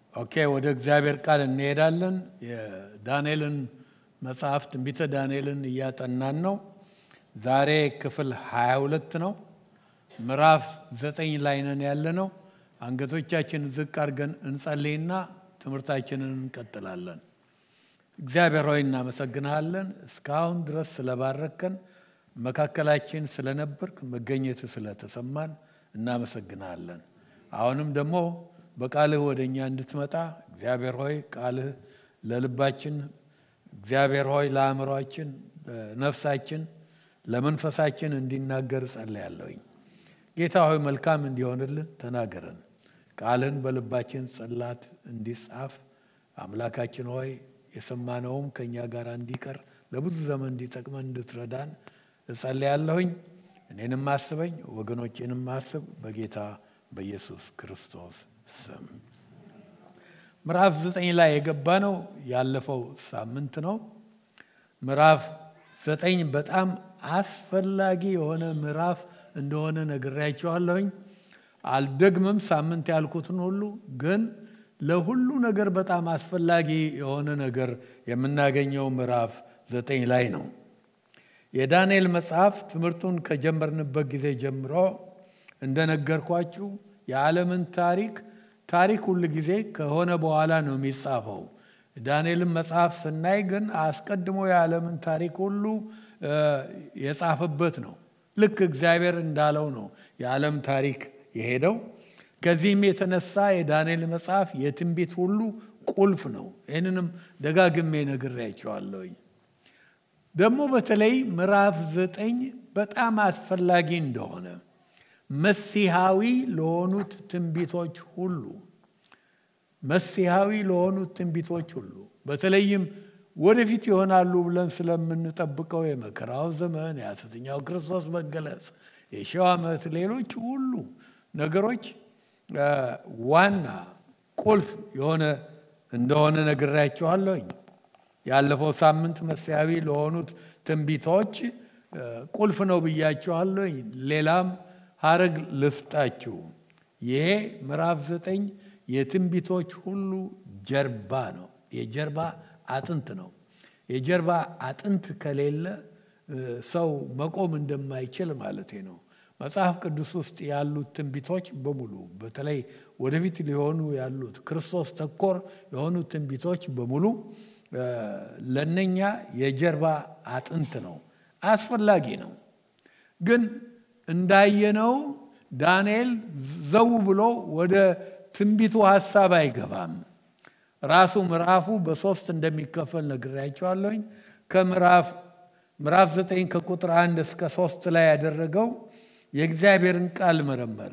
ኦኬ ወደ እግዚአብሔር ቃል እንሄዳለን። የዳንኤልን መጽሐፍ ትንቢተ ዳንኤልን እያጠናን ነው። ዛሬ ክፍል 22 ነው። ምዕራፍ ዘጠኝ ላይ ነን ያለ ነው። አንገቶቻችን ዝቅ አድርገን እንጸልይና ትምህርታችንን እንቀጥላለን። እግዚአብሔር ሆይ እናመሰግንሃለን። እስካሁን ድረስ ስለባረከን፣ መካከላችን ስለነበርክ፣ መገኘት ስለተሰማን እናመሰግንሃለን። አሁንም ደግሞ በቃልህ ወደ እኛ እንድትመጣ እግዚአብሔር ሆይ ቃልህ ለልባችን እግዚአብሔር ሆይ ለአእምሯችን፣ ለነፍሳችን፣ ለመንፈሳችን እንዲናገር ጸልያለሁኝ። ጌታ ሆይ መልካም እንዲሆንልን ተናገረን። ቃልህን በልባችን ጽላት እንዲጻፍ አምላካችን ሆይ የሰማነውም ከእኛ ጋር እንዲቀር ለብዙ ዘመን እንዲጠቅመን እንድትረዳን እጸልያለሁኝ። እኔንም አስበኝ፣ ወገኖቼንም አስብ በጌታ በኢየሱስ ክርስቶስ ስም። ምዕራፍ ዘጠኝ ላይ የገባ ነው ያለፈው ሳምንት ነው። ምዕራፍ ዘጠኝ በጣም አስፈላጊ የሆነ ምዕራፍ እንደሆነ ነግሬያቸዋለሁኝ። አልደግምም ሳምንት ያልኩትን ሁሉ ግን ለሁሉ ነገር በጣም አስፈላጊ የሆነ ነገር የምናገኘው ምዕራፍ ዘጠኝ ላይ ነው። የዳንኤል መጽሐፍ ትምህርቱን ከጀመርንበት ጊዜ ጀምሮ እንደነገርኳችሁ የዓለምን ታሪክ ታሪክ ሁል ጊዜ ከሆነ በኋላ ነው የሚጻፈው። ዳንኤልን መጽሐፍ ስናይ ግን አስቀድሞ የዓለምን ታሪክ ሁሉ የጻፈበት ነው። ልክ እግዚአብሔር እንዳለው ነው የዓለም ታሪክ የሄደው። ከዚህም የተነሳ የዳንኤል መጽሐፍ የትንቢት ሁሉ ቁልፍ ነው። ይህንንም ደጋግሜ ነግሬያቸዋለሁኝ። ደግሞ በተለይ ምዕራፍ ዘጠኝ በጣም አስፈላጊ እንደሆነ መሲሐዊ ለሆኑት ትንቢቶች ሁሉ መሲሐዊ ለሆኑት ትንቢቶች ሁሉ በተለይም ወደፊት ይሆናሉ ብለን ስለምንጠብቀው የመከራው ዘመን፣ የሐሰተኛው ክርስቶስ መገለጽ፣ የሺው ዓመት፣ ሌሎች ሁሉ ነገሮች ዋና ቁልፍ የሆነ እንደሆነ ነግሬያችኋለሁኝ። ያለፈው ሳምንት መሲያዊ ለሆኑት ትንቢቶች ቁልፍ ነው ብያችኋለሁኝ። ሌላም ሀረግ ልስጣችሁ። ይሄ ምዕራፍ ዘጠኝ የትንቢቶች ሁሉ ጀርባ ነው። የጀርባ አጥንት ነው። የጀርባ አጥንት ከሌለ ሰው መቆም እንደማይችል ማለቴ ነው። መጽሐፍ ቅዱስ ውስጥ ያሉት ትንቢቶች በሙሉ በተለይ ወደፊት ሊሆኑ ያሉት ክርስቶስ ተኮር የሆኑ ትንቢቶች በሙሉ ለነኛ የጀርባ አጥንት ነው፣ አስፈላጊ ነው። ግን እንዳየነው ዳንኤል ዘው ብሎ ወደ ትንቢቱ ሀሳብ አይገባም። ራሱ ምዕራፉ በሶስት እንደሚከፈል ነግሬያቸዋለሁኝ። ከምዕራፍ ምዕራፍ ዘጠኝ ከቁጥር አንድ እስከ ሶስት ላይ ያደረገው የእግዚአብሔርን ቃል መረመረ።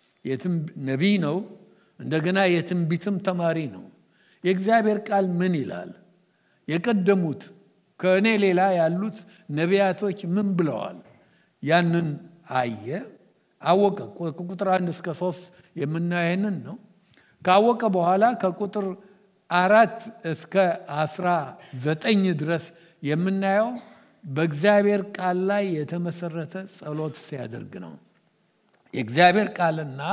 ነቢይ ነው፣ እንደገና የትንቢትም ተማሪ ነው። የእግዚአብሔር ቃል ምን ይላል? የቀደሙት ከእኔ ሌላ ያሉት ነቢያቶች ምን ብለዋል? ያንን አየ፣ አወቀ። ከቁጥር አንድ እስከ ሶስት የምናየንን ነው። ካወቀ በኋላ ከቁጥር አራት እስከ አስራ ዘጠኝ ድረስ የምናየው በእግዚአብሔር ቃል ላይ የተመሰረተ ጸሎት ሲያደርግ ነው። የእግዚአብሔር ቃልና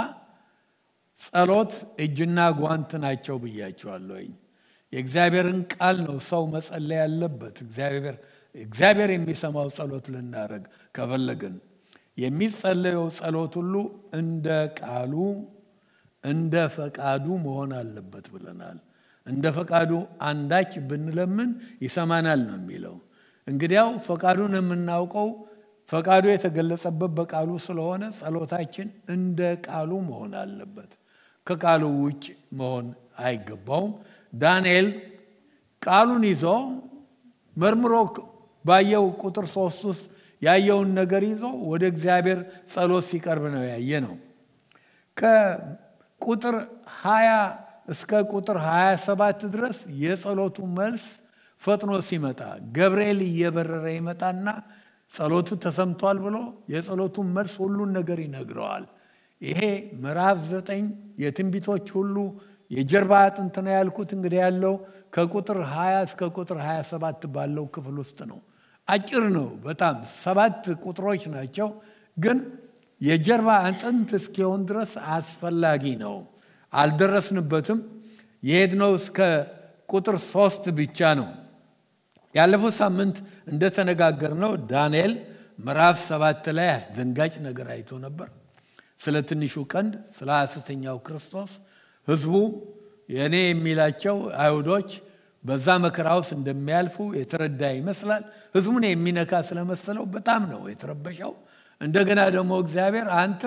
ጸሎት እጅና ጓንት ናቸው ብያቸዋለሁኝ። የእግዚአብሔርን ቃል ነው ሰው መጸለይ ያለበት። እግዚአብሔር የሚሰማው ጸሎት ልናደርግ ከፈለግን የሚጸለየው ጸሎት ሁሉ እንደ ቃሉ እንደ ፈቃዱ መሆን አለበት ብለናል። እንደ ፈቃዱ አንዳች ብንለምን ይሰማናል ነው የሚለው። እንግዲያው ፈቃዱን የምናውቀው ፈቃዱ የተገለጸበት በቃሉ ስለሆነ ጸሎታችን እንደ ቃሉ መሆን አለበት። ከቃሉ ውጭ መሆን አይገባውም። ዳንኤል ቃሉን ይዞ መርምሮ ባየው ቁጥር ሶስት ውስጥ ያየውን ነገር ይዞ ወደ እግዚአብሔር ጸሎት ሲቀርብ ነው ያየ ነው። ከቁጥር 20 እስከ ቁጥር 27 ድረስ የጸሎቱ መልስ ፈጥኖ ሲመጣ ገብርኤል እየበረረ ይመጣና ጸሎቱ ተሰምቷል ብሎ የጸሎቱን መልስ ሁሉን ነገር ይነግረዋል። ይሄ ምዕራፍ ዘጠኝ የትንቢቶች ሁሉ የጀርባ አጥንት ነው ያልኩት እንግዲህ ያለው ከቁጥር 20 እስከ ቁጥር 27 ባለው ክፍል ውስጥ ነው። አጭር ነው በጣም ሰባት ቁጥሮች ናቸው፣ ግን የጀርባ አጥንት እስኪሆን ድረስ አስፈላጊ ነው። አልደረስንበትም። የሄድነው እስከ ቁጥር ሶስት ብቻ ነው። ያለፈው ሳምንት እንደተነጋገርነው ዳንኤል ምዕራፍ ሰባት ላይ አስደንጋጭ ነገር አይቶ ነበር። ስለ ትንሹ ቀንድ፣ ስለ ሐሰተኛው ክርስቶስ ህዝቡ የእኔ የሚላቸው አይሁዶች በዛ መከራ ውስጥ እንደሚያልፉ የተረዳ ይመስላል። ህዝቡን የሚነካ ስለመሰለው በጣም ነው የተረበሸው። እንደገና ደግሞ እግዚአብሔር አንተ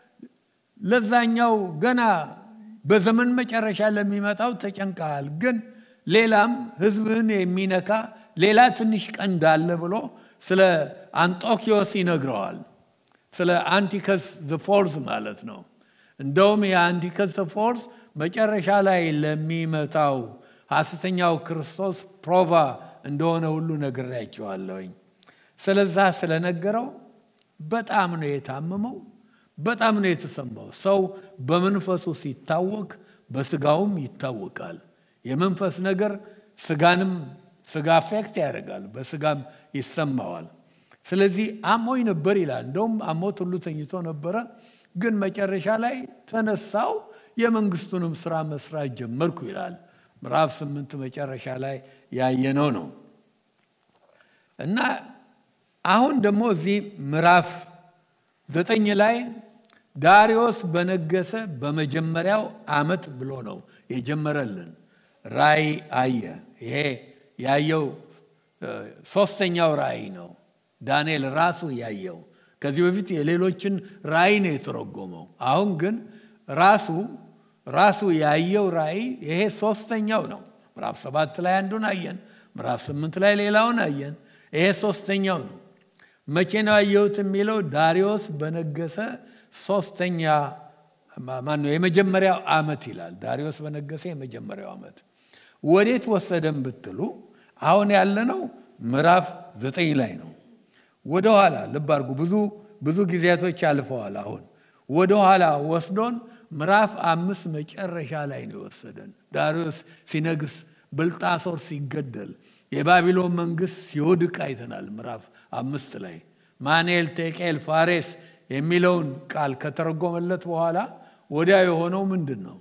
ለዛኛው ገና በዘመን መጨረሻ ለሚመጣው ተጨንቀሃል፣ ግን ሌላም ህዝብህን የሚነካ ሌላ ትንሽ ቀንድ አለ ብሎ ስለ አንጦኪዮስ ይነግረዋል። ስለ አንቲከስ ዘፎርዝ ማለት ነው። እንደውም የአንቲከስ ዘፎርዝ መጨረሻ ላይ ለሚመጣው ሐሰተኛው ክርስቶስ ፕሮቫ እንደሆነ ሁሉ ነግሬያቸዋለሁኝ። ስለዛ ስለነገረው በጣም ነው የታመመው፣ በጣም ነው የተሰማው። ሰው በመንፈሱ ሲታወቅ በስጋውም ይታወቃል። የመንፈስ ነገር ስጋንም ስጋ አፌክት ያደርጋል፣ በስጋም ይሰማዋል። ስለዚህ አሞኝ ነበር ይላል። እንደውም አሞት ሁሉ ተኝቶ ነበረ። ግን መጨረሻ ላይ ተነሳው፣ የመንግስቱንም ስራ መስራት ጀመርኩ ይላል። ምዕራፍ ስምንት መጨረሻ ላይ ያየነው ነው እና አሁን ደግሞ እዚህ ምዕራፍ ዘጠኝ ላይ ዳሪዮስ በነገሰ በመጀመሪያው ዓመት ብሎ ነው የጀመረልን። ራእይ አየ። ይሄ ያየው ሶስተኛው ራእይ ነው። ዳንኤል ራሱ ያየው። ከዚህ በፊት የሌሎችን ራእይ ነው የተረጎመው። አሁን ግን ራሱ ራሱ ያየው ራእይ ይሄ ሶስተኛው ነው። ምዕራፍ ሰባት ላይ አንዱን አየን። ምዕራፍ ስምንት ላይ ሌላውን አየን። ይሄ ሶስተኛው ነው። መቼ ነው ያየሁት የሚለው ዳሪዮስ በነገሰ ሶስተኛ ማነው የመጀመሪያው ዓመት ይላል። ዳሪዮስ በነገሰ የመጀመሪያው ዓመት ወዴት ወሰደን ብትሉ አሁን ያለነው ምዕራፍ ዘጠኝ ላይ ነው። ወደኋላ ልብ አድርጉ። ብዙ ብዙ ጊዜያቶች አልፈዋል። አሁን ወደኋላ ወስዶን ምዕራፍ አምስት መጨረሻ ላይ ነው የወሰደን። ዳሪዮስ ሲነግስ፣ ብልጣሶር ሲገደል፣ የባቢሎን መንግስት ሲወድቅ አይተናል። ምዕራፍ አምስት ላይ ማኔል፣ ቴቄል፣ ፋሬስ የሚለውን ቃል ከተረጎመለት በኋላ ወዲያ የሆነው ምንድን ነው?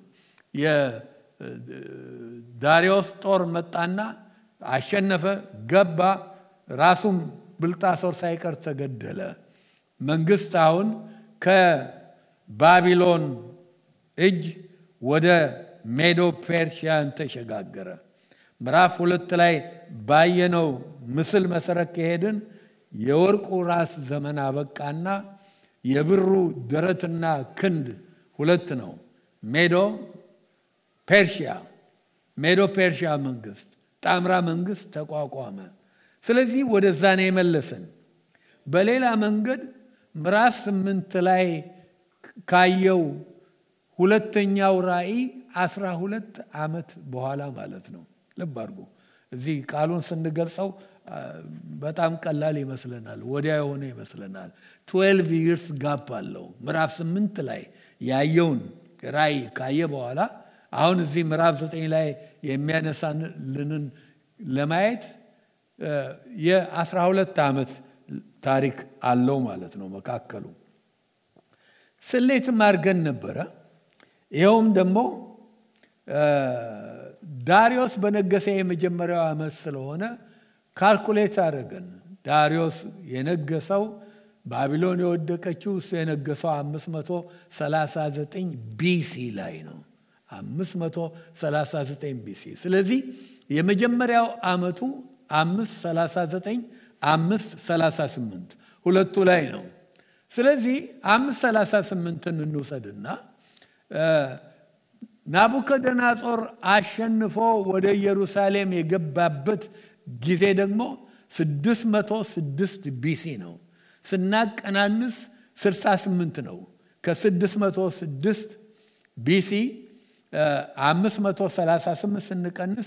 የዳሪዮስ ጦር መጣና አሸነፈ፣ ገባ። ራሱም ብልጣሶር ሳይቀር ተገደለ። መንግስት አሁን ከባቢሎን እጅ ወደ ሜዶ ፔርሺያን ተሸጋገረ። ምዕራፍ ሁለት ላይ ባየነው ምስል መሰረት ከሄድን የወርቁ ራስ ዘመን አበቃና የብሩ ደረትና ክንድ ሁለት ነው። ሜዶ ፔርሺያ ሜዶ ፔርሺያ መንግስት ጣምራ መንግስት ተቋቋመ። ስለዚህ ወደዛ ነው የመለሰን። በሌላ መንገድ ምዕራፍ ስምንት ላይ ካየው ሁለተኛው ራእይ አስራ ሁለት ዓመት በኋላ ማለት ነው። ልብ አድርጉ። እዚህ ቃሉን ስንገልጸው በጣም ቀላል ይመስለናል፣ ወዲያ የሆነ ይመስለናል። ትዌልቭ ይርስ ጋፕ አለው። ምዕራፍ ስምንት ላይ ያየውን ራእይ ካየ በኋላ አሁን እዚህ ምዕራፍ ዘጠኝ ላይ የሚያነሳልንን ለማየት የአስራ ሁለት ዓመት ታሪክ አለው ማለት ነው መካከሉ። ስሌትም አድርገን ነበረ። ይኸውም ደግሞ ዳሪዮስ በነገሰ የመጀመሪያው ዓመት ስለሆነ ካልኩሌት አድርገን ዳሪዮስ የነገሰው ባቢሎን የወደቀችው እሱ የነገሰው 539 ቢሲ ላይ ነው። 539 ቢሲ። ስለዚህ የመጀመሪያው ዓመቱ 539 538 ሁለቱ ላይ ነው። ስለዚህ 538ን እንውሰድና ናቡከደናጾር አሸንፎ ወደ ኢየሩሳሌም የገባበት ጊዜ ደግሞ 606 ቢሲ ነው። ስናቀናንስ 68 ነው። ከ606 ቢሲ 538 ስንቀንስ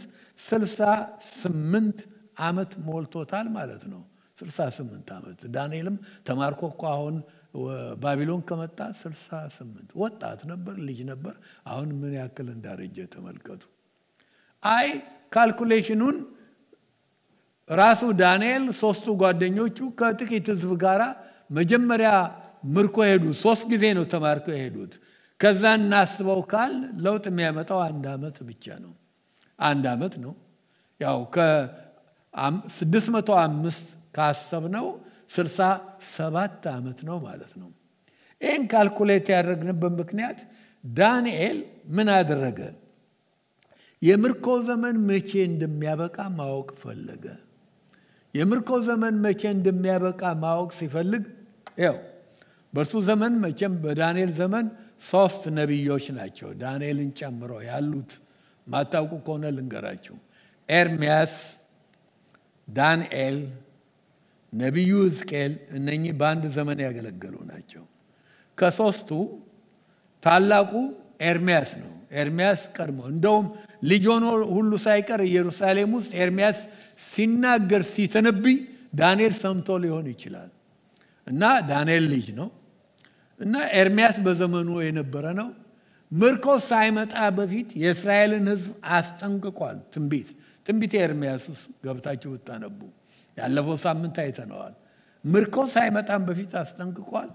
68 ዓመት ሞልቶታል ማለት ነው። 68 ዓመት ዳንኤልም ተማርኮ እኮ አሁን ባቢሎን ከመጣ 68 ወጣት ነበር፣ ልጅ ነበር። አሁን ምን ያክል እንዳረጀ ተመልከቱ። አይ ካልኩሌሽኑን ራሱ ዳንኤል ሶስቱ ጓደኞቹ ከጥቂት ህዝብ ጋር መጀመሪያ ምርኮ ሄዱ። ሶስት ጊዜ ነው ተማርከው የሄዱት። ከዛ እናስበው ካል ለውጥ የሚያመጣው አንድ ዓመት ብቻ ነው። አንድ ዓመት ነው። ያው ከ605 ካሰብነው 67 ዓመት ነው ማለት ነው። ይህን ካልኩሌት ያደረግንበት ምክንያት ዳንኤል ምን አደረገ? የምርኮ ዘመን መቼ እንደሚያበቃ ማወቅ ፈለገ። የምርኮ ዘመን መቼ እንደሚያበቃ ማወቅ ሲፈልግ ያው በእርሱ ዘመን መቼም በዳንኤል ዘመን ሶስት ነቢዮች ናቸው ዳንኤልን ጨምሮ ያሉት። ማታውቁ ከሆነ ልንገራችሁ። ኤርሚያስ፣ ዳንኤል፣ ነቢዩ ሕዝቅኤል እነኚህ በአንድ ዘመን ያገለገሉ ናቸው። ከሶስቱ ታላቁ ኤርሚያስ ነው። ኤርሚያስ ቀድሞ እንደውም ልጅ ሆኖ ሁሉ ሳይቀር ኢየሩሳሌም ውስጥ ኤርሚያስ ሲናገር ሲተነብይ ዳንኤል ሰምቶ ሊሆን ይችላል እና ዳንኤል ልጅ ነው እና ኤርሚያስ በዘመኑ የነበረ ነው። ምርኮ ሳይመጣ በፊት የእስራኤልን ሕዝብ አስጠንቅቋል። ትንቢት ትንቢት ኤርሚያስ ውስጥ ገብታችሁ ብታነቡ ያለፈው ሳምንት አይተነዋል። ምርኮ ሳይመጣም በፊት አስጠንቅቋል።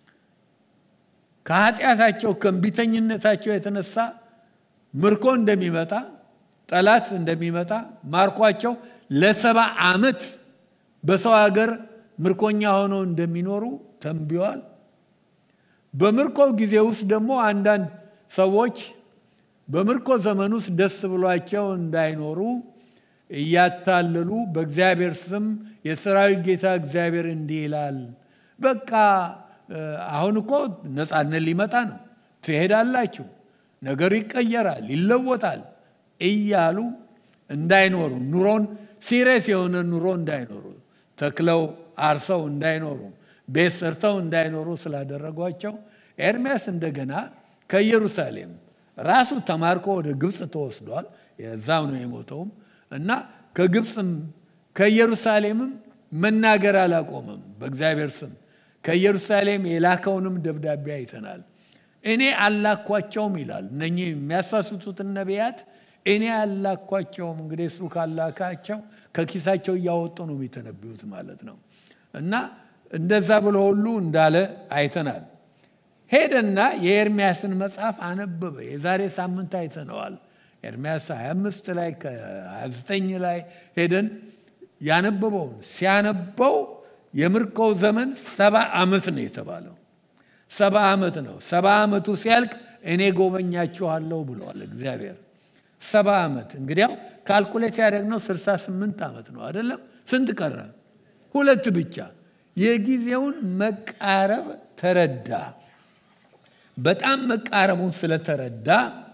ከኃጢአታቸው ከእንቢተኝነታቸው የተነሳ ምርኮ እንደሚመጣ ጠላት እንደሚመጣ ማርኳቸው ለሰባ ዓመት በሰው ሀገር ምርኮኛ ሆነው እንደሚኖሩ ተንብዋል። በምርኮ ጊዜ ውስጥ ደግሞ አንዳንድ ሰዎች በምርኮ ዘመን ውስጥ ደስ ብሏቸው እንዳይኖሩ እያታለሉ በእግዚአብሔር ስም የሰራዊት ጌታ እግዚአብሔር እንዲህ ይላል፣ በቃ አሁን እኮ ነፃነት ሊመጣ ነው፣ ትሄዳላችሁ፣ ነገሩ ይቀየራል፣ ይለወጣል እያሉ እንዳይኖሩ ኑሮን ሲሪየስ የሆነ ኑሮ እንዳይኖሩ ተክለው አርሰው እንዳይኖሩ ቤት ሰርተው እንዳይኖሩ ስላደረጓቸው ኤርሚያስ እንደገና ከኢየሩሳሌም ራሱ ተማርኮ ወደ ግብፅ ተወስዷል። የዛው ነው የሞተውም እና ከግብፅም ከኢየሩሳሌምም መናገር አላቆመም በእግዚአብሔር ስም ከኢየሩሳሌም የላከውንም ደብዳቤ አይተናል። እኔ አላኳቸውም ይላል። እነኚህ የሚያሳስቱትን ነቢያት እኔ አላኳቸውም። እንግዲህ እሱ ካላካቸው ከኪሳቸው እያወጡ ነው የሚተነብዩት ማለት ነው። እና እንደዛ ብሎ ሁሉ እንዳለ አይተናል። ሄደና የኤርሚያስን መጽሐፍ አነበበ። የዛሬ ሳምንት አይተነዋል። ኤርሚያስ 25 ላይ ከ29 ላይ ሄደን ያነበበውን ሲያነበው የምርኮው ዘመን ሰባ ዓመት ነው የተባለው። ሰባ ዓመት ነው። ሰባ ዓመቱ ሲያልቅ እኔ ጎበኛችኋለሁ ብለዋል እግዚአብሔር። ሰባ ዓመት እንግዲያው ካልኩሌት ያደረግነው 68 ዓመት ነው አይደለም? ስንት ቀረ? ሁለት ብቻ። የጊዜውን መቃረብ ተረዳ። በጣም መቃረቡን ስለተረዳ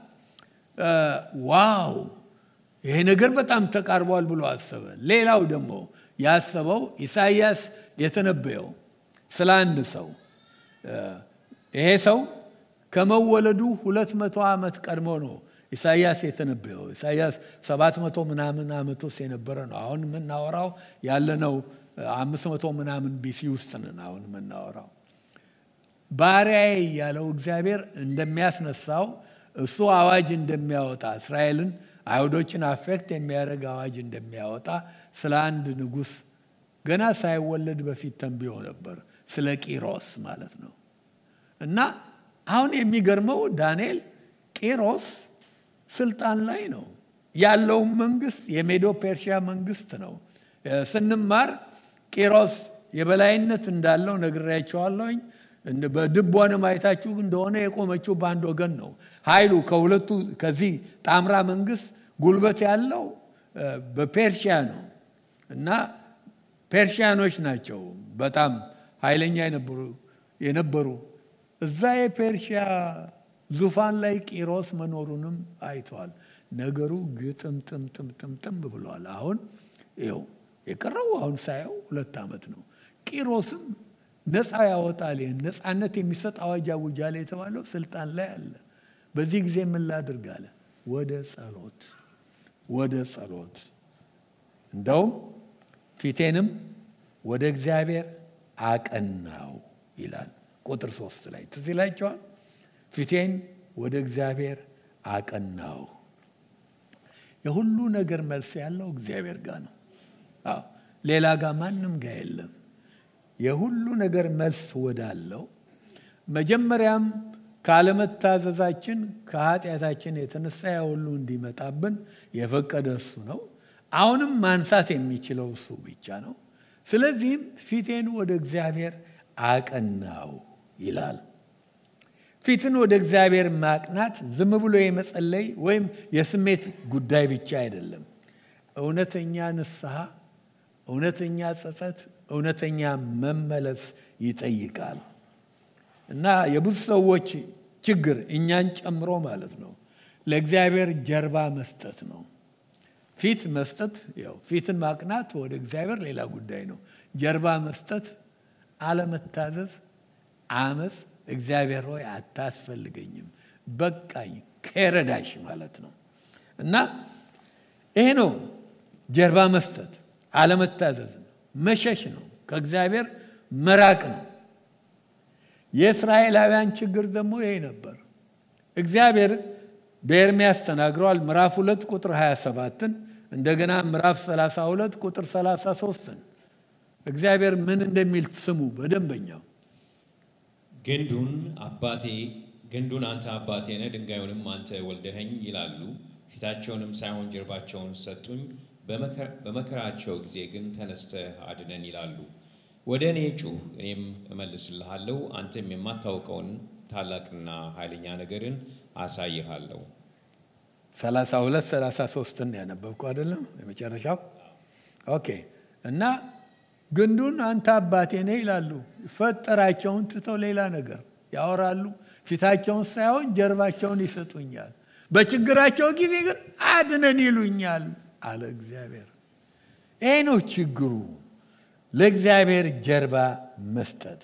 ዋው ይሄ ነገር በጣም ተቃርቧል ብሎ አሰበ። ሌላው ደግሞ ያሰበው ኢሳይያስ የተነበየው ስለ አንድ ሰው ይሄ ሰው ከመወለዱ ሁለት መቶ ዓመት ቀድሞ ነው ኢሳይያስ የተነበየው። ኢሳይያስ ሰባት መቶ ምናምን ዓመት ውስጥ የነበረ ነው። አሁን የምናወራው ያለነው አምስት መቶ ምናምን ቢሲ ውስጥ ነን አሁን የምናወራው። ባሪያዬ እያለው እግዚአብሔር እንደሚያስነሳው እሱ አዋጅ እንደሚያወጣ እስራኤልን አይሁዶችን አፌክት የሚያደርግ አዋጅ እንደሚያወጣ ስለ አንድ ንጉሥ ገና ሳይወለድ በፊት ተንብዮ ነበር። ስለ ቂሮስ ማለት ነው። እና አሁን የሚገርመው ዳንኤል ቂሮስ ስልጣን ላይ ነው ያለው። መንግስት የሜዶ ፔርሺያ መንግስት ነው። ስንማር ቂሮስ የበላይነት እንዳለው ነግሬያቸዋለሁኝ። በድቧንም አይታችሁ እንደሆነ የቆመችው በአንድ ወገን ነው። ኃይሉ ከሁለቱ ከዚህ ጣምራ መንግስት ጉልበት ያለው በፔርሺያ ነው እና ፔርሺያኖች ናቸው በጣም ኃይለኛ የነበሩ እዛ የፔርሺያ ዙፋን ላይ ቂሮስ መኖሩንም አይተዋል። ነገሩ ግጥምጥምጥምጥምጥም ብሏል። አሁን ይኸው የቀረው አሁን ሳየው ሁለት ዓመት ነው። ቂሮስም ነፃ ያወጣል። ነፃነት የሚሰጥ አዋጅ አውጃለ የተባለው ስልጣን ላይ አለ። በዚህ ጊዜ ምን ላድርግ አለ? ወደ ጸሎት ወደ ጸሎት እንደውም ፊቴንም ወደ እግዚአብሔር አቀናው ይላል። ቁጥር ሶስት ላይ ትዝ ይላቸዋል። ፊቴን ወደ እግዚአብሔር አቀናው። የሁሉ ነገር መልስ ያለው እግዚአብሔር ጋር ነው። አዎ ሌላ ጋር ማንም ጋር የለም። የሁሉ ነገር መልስ ወዳለው መጀመሪያም ካለመታዘዛችን ከኃጢአታችን የተነሳ ያ ሁሉ እንዲመጣብን የፈቀደ እሱ ነው። አሁንም ማንሳት የሚችለው እሱ ብቻ ነው። ስለዚህም ፊቴን ወደ እግዚአብሔር አቀናው ይላል። ፊትን ወደ እግዚአብሔር ማቅናት ዝም ብሎ የመጸለይ ወይም የስሜት ጉዳይ ብቻ አይደለም። እውነተኛ ንስሐ፣ እውነተኛ ጸጸት፣ እውነተኛ መመለስ ይጠይቃል እና የብዙ ሰዎች ችግር እኛን ጨምሮ ማለት ነው ለእግዚአብሔር ጀርባ መስጠት ነው። ፊት መስጠት ያው ፊትን ማቅናት ወደ እግዚአብሔር ሌላ ጉዳይ ነው። ጀርባ መስጠት አለመታዘዝ፣ አመፅ፣ እግዚአብሔር ሆይ አታስፈልገኝም፣ በቃኝ፣ ከረዳሽ ማለት ነው እና ይሄ ነው ጀርባ መስጠት፣ አለመታዘዝ ነው፣ መሸሽ ነው፣ ከእግዚአብሔር መራቅ ነው። የእስራኤላውያን ችግር ደግሞ ይሄ ነበር። እግዚአብሔር በኤርምያስ ተናግረዋል። ምዕራፍ ሁለት ቁጥር 27ን እንደገና ምዕራፍ 32 ቁጥር 33ን እግዚአብሔር ምን እንደሚል ስሙ በደንበኛው ግንዱን አባቴ ግንዱን አንተ አባቴ ነህ፣ ድንጋዩንም አንተ ወልደኸኝ ይላሉ። ፊታቸውንም ሳይሆን ጀርባቸውን ሰጡኝ። በመከራቸው ጊዜ ግን ተነስተህ አድነን ይላሉ። ወደ እኔ ጩህ፣ እኔም እመልስልሃለሁ፣ አንተም የማታውቀውን ታላቅና ኃይለኛ ነገርን አሳይሃለሁ። 32 33ን ያነበብኩ አይደለም የመጨረሻው። ኦኬ እና ግንዱን አንተ አባቴ ነህ ይላሉ። ፈጠራቸውን ትተው ሌላ ነገር ያወራሉ። ፊታቸውን ሳይሆን ጀርባቸውን ይሰጡኛል። በችግራቸው ጊዜ ግን አድነን ይሉኛል አለ እግዚአብሔር። ይሄ ነው ችግሩ፣ ለእግዚአብሔር ጀርባ መስጠት።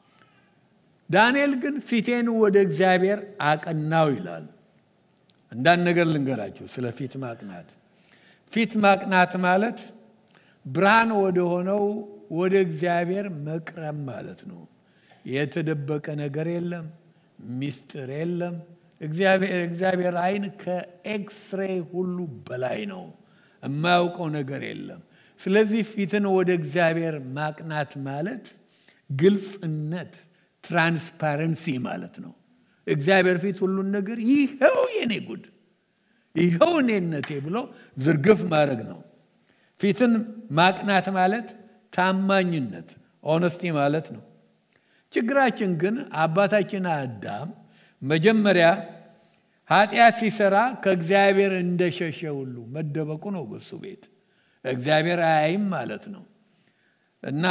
ዳንኤል ግን ፊቴን ወደ እግዚአብሔር አቀናው ይላል። አንዳንድ ነገር ልንገራችሁ ስለ ፊት ማቅናት። ፊት ማቅናት ማለት ብርሃን ወደ ሆነው ወደ እግዚአብሔር መቅረብ ማለት ነው። የተደበቀ ነገር የለም፣ ሚስጥር የለም። እግዚአብሔር እግዚአብሔር አይን ከኤክስሬ ሁሉ በላይ ነው። የማያውቀው ነገር የለም። ስለዚህ ፊትን ወደ እግዚአብሔር ማቅናት ማለት ግልጽነት፣ ትራንስፓረንሲ ማለት ነው። እግዚአብሔር ፊት ሁሉን ነገር ይኸው የኔ ጉድ ይኸው እኔነቴ ብሎ ዝርግፍ ማድረግ ነው። ፊትን ማቅናት ማለት ታማኝነት ኦነስቲ ማለት ነው። ችግራችን ግን አባታችን አዳም መጀመሪያ ኃጢአት ሲሰራ ከእግዚአብሔር እንደሸሸ ሁሉ መደበቁ ነው በሱ ቤት እግዚአብሔር አያይም ማለት ነው እና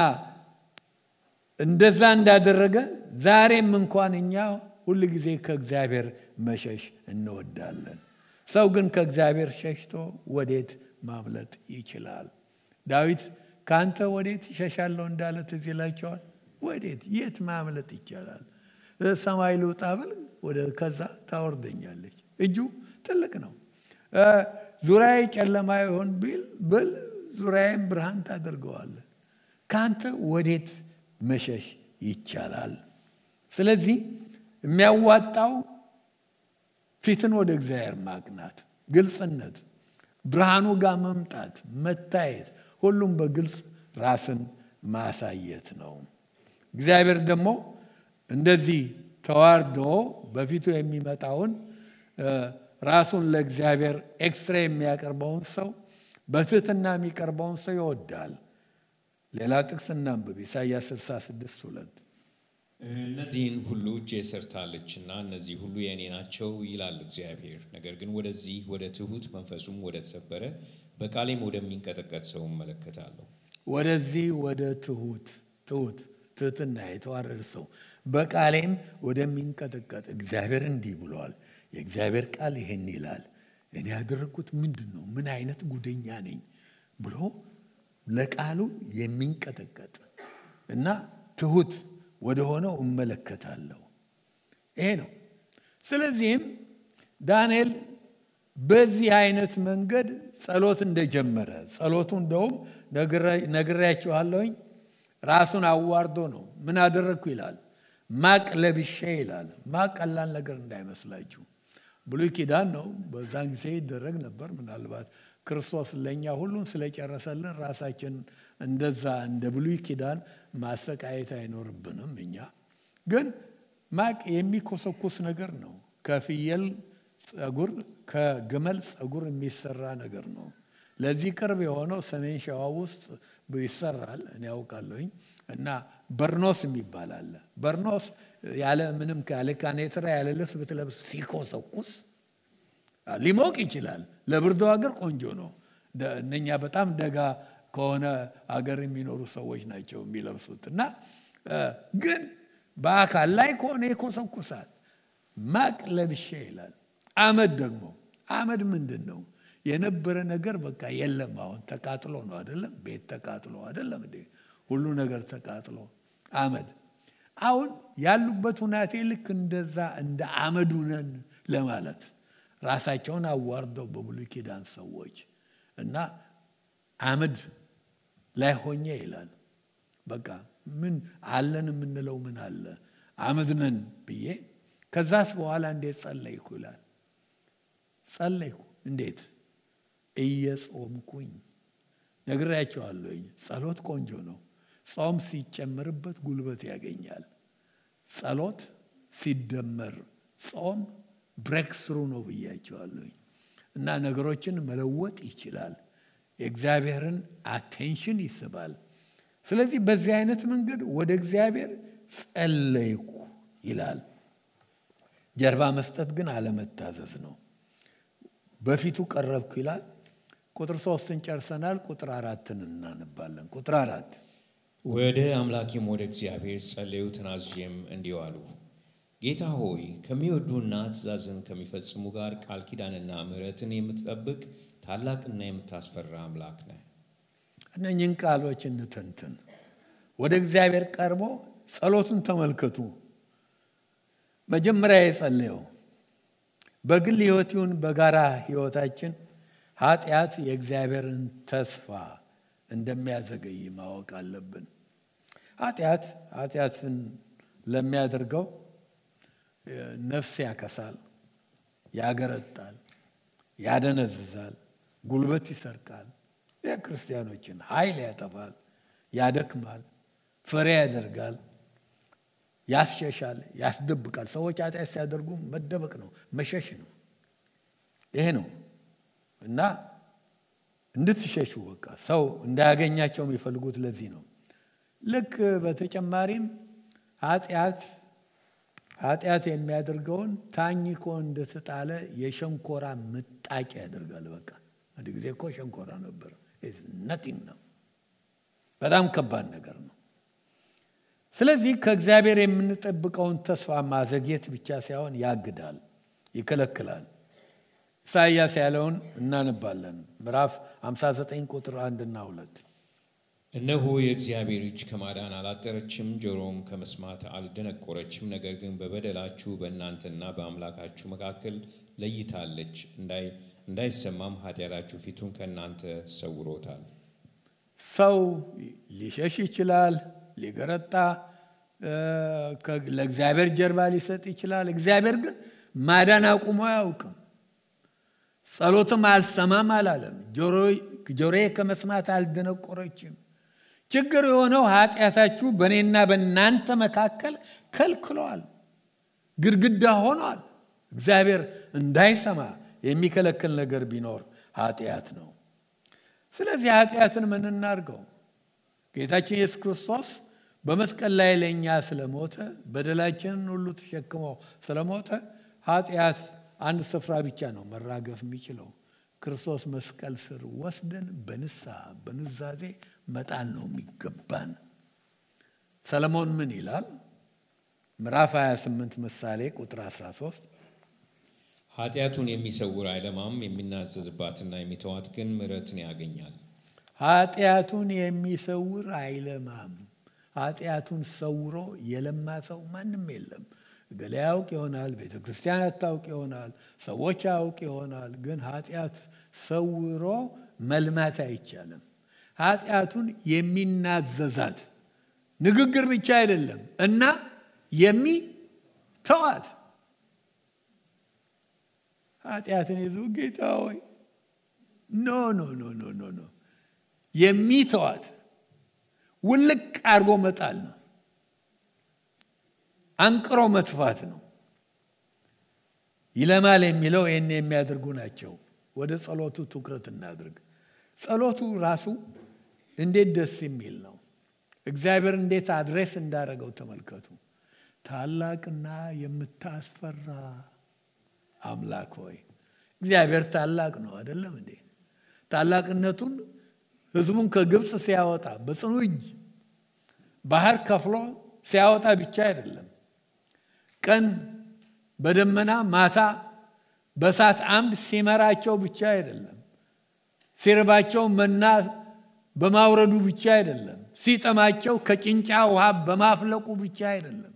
እንደዛ እንዳደረገ ዛሬም እንኳን እኛ ሁል ጊዜ ከእግዚአብሔር መሸሽ እንወዳለን። ሰው ግን ከእግዚአብሔር ሸሽቶ ወዴት ማምለጥ ይችላል? ዳዊት ከአንተ ወዴት ይሸሻለሁ እንዳለ ትዝ ይላቸዋል። ወዴት የት ማምለጥ ይቻላል? ሰማይ ልውጣ ብል ወደ ከዛ ታወርደኛለች። እጁ ትልቅ ነው። ዙሪያዬ ጨለማ ይሆን ቢል ብል ዙሪያዬም ብርሃን ታደርገዋለን። ከአንተ ወዴት መሸሽ ይቻላል? ስለዚህ የሚያዋጣው ፊትን ወደ እግዚአብሔር ማቅናት፣ ግልጽነት፣ ብርሃኑ ጋር መምጣት፣ መታየት፣ ሁሉም በግልጽ ራስን ማሳየት ነው። እግዚአብሔር ደግሞ እንደዚህ ተዋርዶ በፊቱ የሚመጣውን ራሱን ለእግዚአብሔር ኤክስትራ የሚያቀርበውን ሰው በትህትና የሚቀርበውን ሰው ይወዳል። ሌላ ጥቅስ እናንብብ። ኢሳይያስ 66 ሁለት እነዚህን ሁሉ እጄ ሰርታለችና እነዚህ ሁሉ የእኔ ናቸው ይላል እግዚአብሔር። ነገር ግን ወደዚህ ወደ ትሁት መንፈሱም ወደ ተሰበረ በቃሌም ወደሚንቀጠቀጥ ሰው እመለከታለሁ። ወደዚህ ወደ ትሁት ትሁት ትህትና የተዋረደ ሰው በቃሌም ወደሚንቀጠቀጥ እግዚአብሔር እንዲህ ብለዋል። የእግዚአብሔር ቃል ይሄን ይላል። እኔ ያደረግኩት ምንድን ነው? ምን አይነት ጉደኛ ነኝ ብሎ ለቃሉ የሚንቀጠቀጥ እና ትሁት ወደ ሆነው እመለከታለሁ። ይሄ ነው። ስለዚህም ዳንኤል በዚህ አይነት መንገድ ጸሎት እንደጀመረ ጸሎቱ እንደውም ነግሬያችኋለሁኝ ራሱን አዋርዶ ነው። ምን አደረግኩ ይላል። ማቅ ለብሼ ይላል። ማቅ ቀላል ነገር እንዳይመስላችሁ ብሉይ ኪዳን ነው። በዛን ጊዜ ይደረግ ነበር። ምናልባት ክርስቶስ ለእኛ ሁሉን ስለጨረሰልን ራሳችን እንደዛ እንደ ብሉይ ኪዳን ማሰቃየት አይኖርብንም። እኛ ግን ማቅ የሚኮሰኩስ ነገር ነው። ከፍየል ጸጉር፣ ከግመል ጸጉር የሚሰራ ነገር ነው። ለዚህ ቅርብ የሆነው ሰሜን ሸዋ ውስጥ ይሰራል፣ እኔ ያውቃለሁኝ። እና በርኖስ የሚባል አለ። በርኖስ ያለ ምንም ያለ ካኔትራ ያለ ልብስ ብትለብስ ሲኮሰኩስ ሊሞቅ ይችላል። ለብርዱ ሀገር ቆንጆ ነው። እነኛ በጣም ደጋ ከሆነ አገር የሚኖሩ ሰዎች ናቸው የሚለብሱት። እና ግን በአካል ላይ ከሆነ ይኮሰኩሳል። ማቅ ለብሼ ይላል። አመድ ደግሞ አመድ ምንድን ነው? የነበረ ነገር በቃ የለም። አሁን ተቃጥሎ ነው አይደለም? ቤት ተቃጥሎ አይደለም እንዴ? ሁሉ ነገር ተቃጥሎ አመድ። አሁን ያሉበት ሁናቴ ልክ እንደዛ እንደ አመዱ ነን ለማለት ራሳቸውን አዋርደው በብሉይ ኪዳን ሰዎች እና አመድ ላይ ሆኜ ይላል። በቃ ምን አለን የምንለው ምን አለ? አመድ ነን ብዬ ከዛስ በኋላ እንዴት ጸለይኩ ይላል። ጸለይኩ እንዴት? እየጾምኩኝ ነግሬያቸዋለሁኝ። ጸሎት ቆንጆ ነው። ጾም ሲጨመርበት ጉልበት ያገኛል። ጸሎት ሲደመር ጾም ብሬክ ስሩ ነው ብያቸዋለሁኝ። እና ነገሮችን መለወጥ ይችላል። የእግዚአብሔርን አቴንሽን ይስባል። ስለዚህ በዚህ አይነት መንገድ ወደ እግዚአብሔር ጸለይኩ ይላል። ጀርባ መስጠት ግን አለመታዘዝ ነው። በፊቱ ቀረብኩ ይላል። ቁጥር ሶስትን ጨርሰናል። ቁጥር አራትን እናነባለን። ቁጥር አራት ወደ አምላኬም ወደ እግዚአብሔር ጸለዩ፣ ተናዝዤም እንዲህ አሉ። ጌታ ሆይ ከሚወዱና ትእዛዝን ከሚፈጽሙ ጋር ቃል ኪዳንና ምሕረትን የምትጠብቅ ታላቅና የምታስፈራ አምላክ ነህ። እነኝህን ቃሎች እንተንትን። ወደ እግዚአብሔር ቀርቦ ጸሎቱን ተመልከቱ። መጀመሪያ የጸለየው በግል ሕይወት ይሁን በጋራ ሕይወታችን ኃጢአት የእግዚአብሔርን ተስፋ እንደሚያዘገይ ማወቅ አለብን። ኃጢአት ኃጢአትን ለሚያደርገው ነፍስ ያከሳል፣ ያገረጣል፣ ያደነዝዛል፣ ጉልበት ይሰርቃል፣ የክርስቲያኖችን ኃይል ያጠፋል፣ ያደክማል፣ ፍሬ ያደርጋል፣ ያስሸሻል፣ ያስደብቃል። ሰዎች ኃጢአት ሲያደርጉ መደበቅ ነው፣ መሸሽ ነው። ይሄ ነው እና እንድትሸሹ በቃ ሰው እንዳያገኛቸው የሚፈልጉት ለዚህ ነው። ልክ በተጨማሪም ኃጢአት ኃጢአት የሚያደርገውን ታኝኮ እንደተጣለ የሸንኮራ ምጣጭ ያደርጋል። በቃ አንድ ጊዜ እኮ ሸንኮራ ነበር። ነቲንግ ነው። በጣም ከባድ ነገር ነው። ስለዚህ ከእግዚአብሔር የምንጠብቀውን ተስፋ ማዘግየት ብቻ ሳይሆን ያግዳል፣ ይከለክላል። ኢሳይያስ ያለውን እናነባለን። ምዕራፍ 59 ቁጥር አንድና ሁለት እነሆ የእግዚአብሔር እጅ ከማዳን አላጠረችም፣ ጆሮም ከመስማት አልደነቆረችም። ነገር ግን በበደላችሁ በእናንተና በአምላካችሁ መካከል ለይታለች፣ እንዳይሰማም ኃጢአታችሁ ፊቱን ከእናንተ ሰውሮታል። ሰው ሊሸሽ ይችላል፣ ሊገረጣ ለእግዚአብሔር ጀርባ ሊሰጥ ይችላል። እግዚአብሔር ግን ማዳን አቁሞ አያውቅም። ጸሎትም አልሰማም አላለም። ጆሮዬ ከመስማት አልደነቆረችም። ችግር የሆነው ኃጢአታችሁ በእኔና በእናንተ መካከል ከልክሏል፣ ግድግዳ ሆኗል። እግዚአብሔር እንዳይሰማ የሚከለክል ነገር ቢኖር ኃጢአት ነው። ስለዚህ ኃጢአትን ምን እናድርገው? ጌታችን ኢየሱስ ክርስቶስ በመስቀል ላይ ለእኛ ስለሞተ በደላችንን ሁሉ ተሸክሞ ስለሞተ ኃጢአት አንድ ስፍራ ብቻ ነው መራገፍ የሚችለው። ክርስቶስ መስቀል ስር ወስደን በንስሐ በኑዛዜ መጣል ነው የሚገባን። ሰለሞን ምን ይላል? ምዕራፍ 28 ምሳሌ ቁጥር 13 ኃጢአቱን የሚሰውር አይለማም፣ የሚናዘዝባትና የሚተዋት ግን ምሕረትን ያገኛል። ኃጢአቱን የሚሰውር አይለማም። ኃጢአቱን ሰውሮ የለማ ሰው ማንም የለም። ገሌ ያውቅ ይሆናል፣ ቤተ ክርስቲያን አታውቅ ይሆናል፣ ሰዎች ያውቅ ይሆናል። ግን ኃጢአት ሰውሮ መልማት አይቻልም። ኃጢአቱን የሚናዘዛት ንግግር ብቻ አይደለም እና የሚተዋት ኃጢአትን ይዞ ጌታ ሆይ ኖ ኖ ኖ ኖ ኖ ኖ የሚተዋት ውልቅ አድርጎ መጣል ነው። አንቅሮ መትፋት ነው። ይለማል የሚለው ይህን የሚያደርጉ ናቸው። ወደ ጸሎቱ ትኩረት እናድርግ። ጸሎቱ ራሱ እንዴት ደስ የሚል ነው። እግዚአብሔር እንዴት አድሬስ እንዳደረገው ተመልከቱ። ታላቅና የምታስፈራ አምላክ ሆይ እግዚአብሔር ታላቅ ነው አይደለም እንዴ? ታላቅነቱን ሕዝቡን ከግብፅ ሲያወጣ በጽኑ እጅ ባህር ከፍሎ ሲያወጣ ብቻ አይደለም። ቀን በደመና ማታ በእሳት አምድ ሲመራቸው ብቻ አይደለም። ሲርባቸው መና በማውረዱ ብቻ አይደለም። ሲጠማቸው ከጭንጫ ውሃ በማፍለቁ ብቻ አይደለም።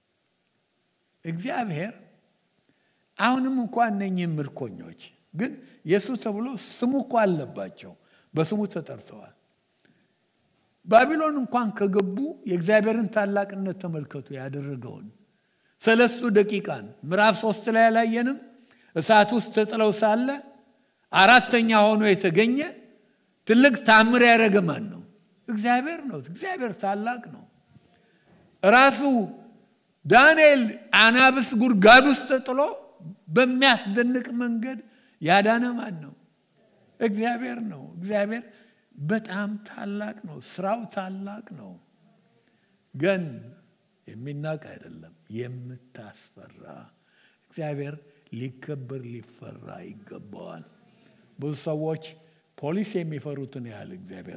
እግዚአብሔር አሁንም እንኳ እነኚህ ምርኮኞች ግን የእሱ ተብሎ ስሙ እኮ አለባቸው፣ በስሙ ተጠርተዋል። ባቢሎን እንኳን ከገቡ የእግዚአብሔርን ታላቅነት ተመልከቱ። ያደረገውን ሰለስቱ ደቂቃን ምዕራፍ ሶስት ላይ አላየንም? እሳት ውስጥ ተጥለው ሳለ አራተኛ ሆኖ የተገኘ ትልቅ ታምር ያደረገ ማን ነው? እግዚአብሔር ነው። እግዚአብሔር ታላቅ ነው። ራሱ ዳንኤል አናብስ ጉድጓድ ውስጥ ተጥሎ በሚያስደንቅ መንገድ ያዳነ ማን ነው? እግዚአብሔር ነው። እግዚአብሔር በጣም ታላቅ ነው። ስራው ታላቅ ነው። ግን የሚናቅ አይደለም፣ የምታስፈራ እግዚአብሔር ሊከበር ሊፈራ ይገባዋል። ብዙ ሰዎች ፖሊስ የሚፈሩትን ያህል እግዚአብሔር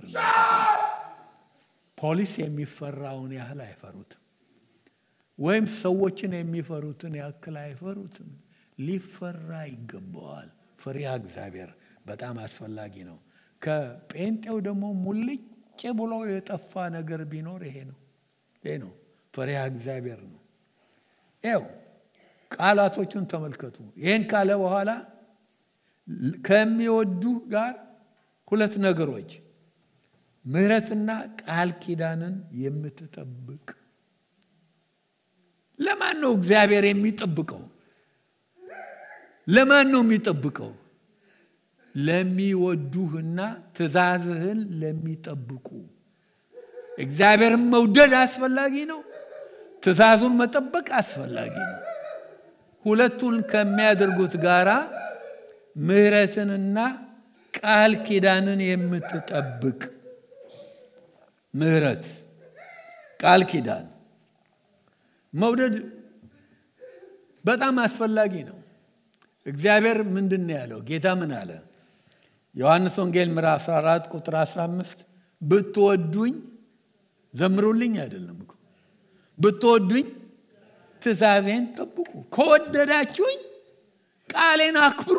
ፖሊስ የሚፈራውን ያህል አይፈሩትም። ወይም ሰዎችን የሚፈሩትን ያክል አይፈሩትም። ሊፈራ ይገባዋል። ፍሪሃ እግዚአብሔር በጣም አስፈላጊ ነው። ከጴንጤው ደግሞ ሙልጭ ብሎ የጠፋ ነገር ቢኖር ይሄ ነው። ይሄ ነው ፍሪሃ እግዚአብሔር ነው። ይው ቃላቶቹን ተመልከቱ። ይህን ካለ በኋላ ከሚወዱ ጋር ሁለት ነገሮች ምሕረትና ቃል ኪዳንን የምትጠብቅ ለማን ነው እግዚአብሔር የሚጠብቀው? ለማን ነው የሚጠብቀው? ለሚወዱህና ትእዛዝህን ለሚጠብቁ። እግዚአብሔርን መውደድ አስፈላጊ ነው። ትእዛዙን መጠበቅ አስፈላጊ ነው። ሁለቱን ከሚያደርጉት ጋራ ምሕረትንና ቃል ኪዳንን የምትጠብቅ ምሕረት፣ ቃል ኪዳን መውደድ በጣም አስፈላጊ ነው። እግዚአብሔር ምንድን ነው ያለው? ጌታ ምን አለ? ዮሐንስ ወንጌል ምዕራፍ 14 ቁጥር 15 ብትወዱኝ ዘምሩልኝ አይደለም እኮ ብትወዱኝ ትእዛዜን ጠብቁ። ከወደዳችሁኝ ቃሌን አክብሩ።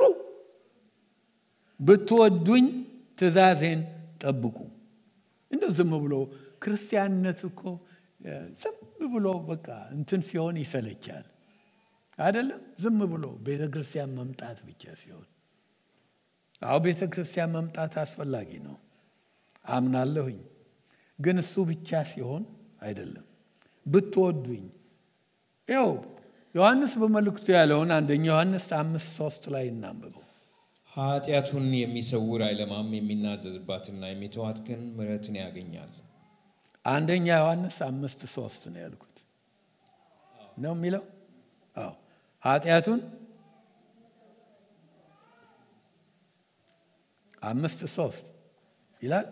ብትወዱኝ ትእዛዜን ጠብቁ። እንደው ዝም ብሎ ክርስቲያንነት እኮ ዝም ብሎ በቃ እንትን ሲሆን ይሰለቻል አይደለም። ዝም ብሎ ቤተ ክርስቲያን መምጣት ብቻ ሲሆን፣ አዎ ቤተ ክርስቲያን መምጣት አስፈላጊ ነው አምናለሁኝ። ግን እሱ ብቻ ሲሆን አይደለም። ብትወዱኝ ያው ዮሐንስ በመልእክቱ ያለውን አንደኛ ዮሐንስ አምስት ሶስት ላይ እናንብበው። ኃጢአቱን የሚሰውር አይለማም፣ የሚናዘዝባትና የሚተዋት ግን ምሕረትን ያገኛል። አንደኛ ዮሐንስ አምስት ሶስት ነው ያልኩት ነው የሚለው። አዎ ኃጢአቱን አምስት ሶስት ይላል።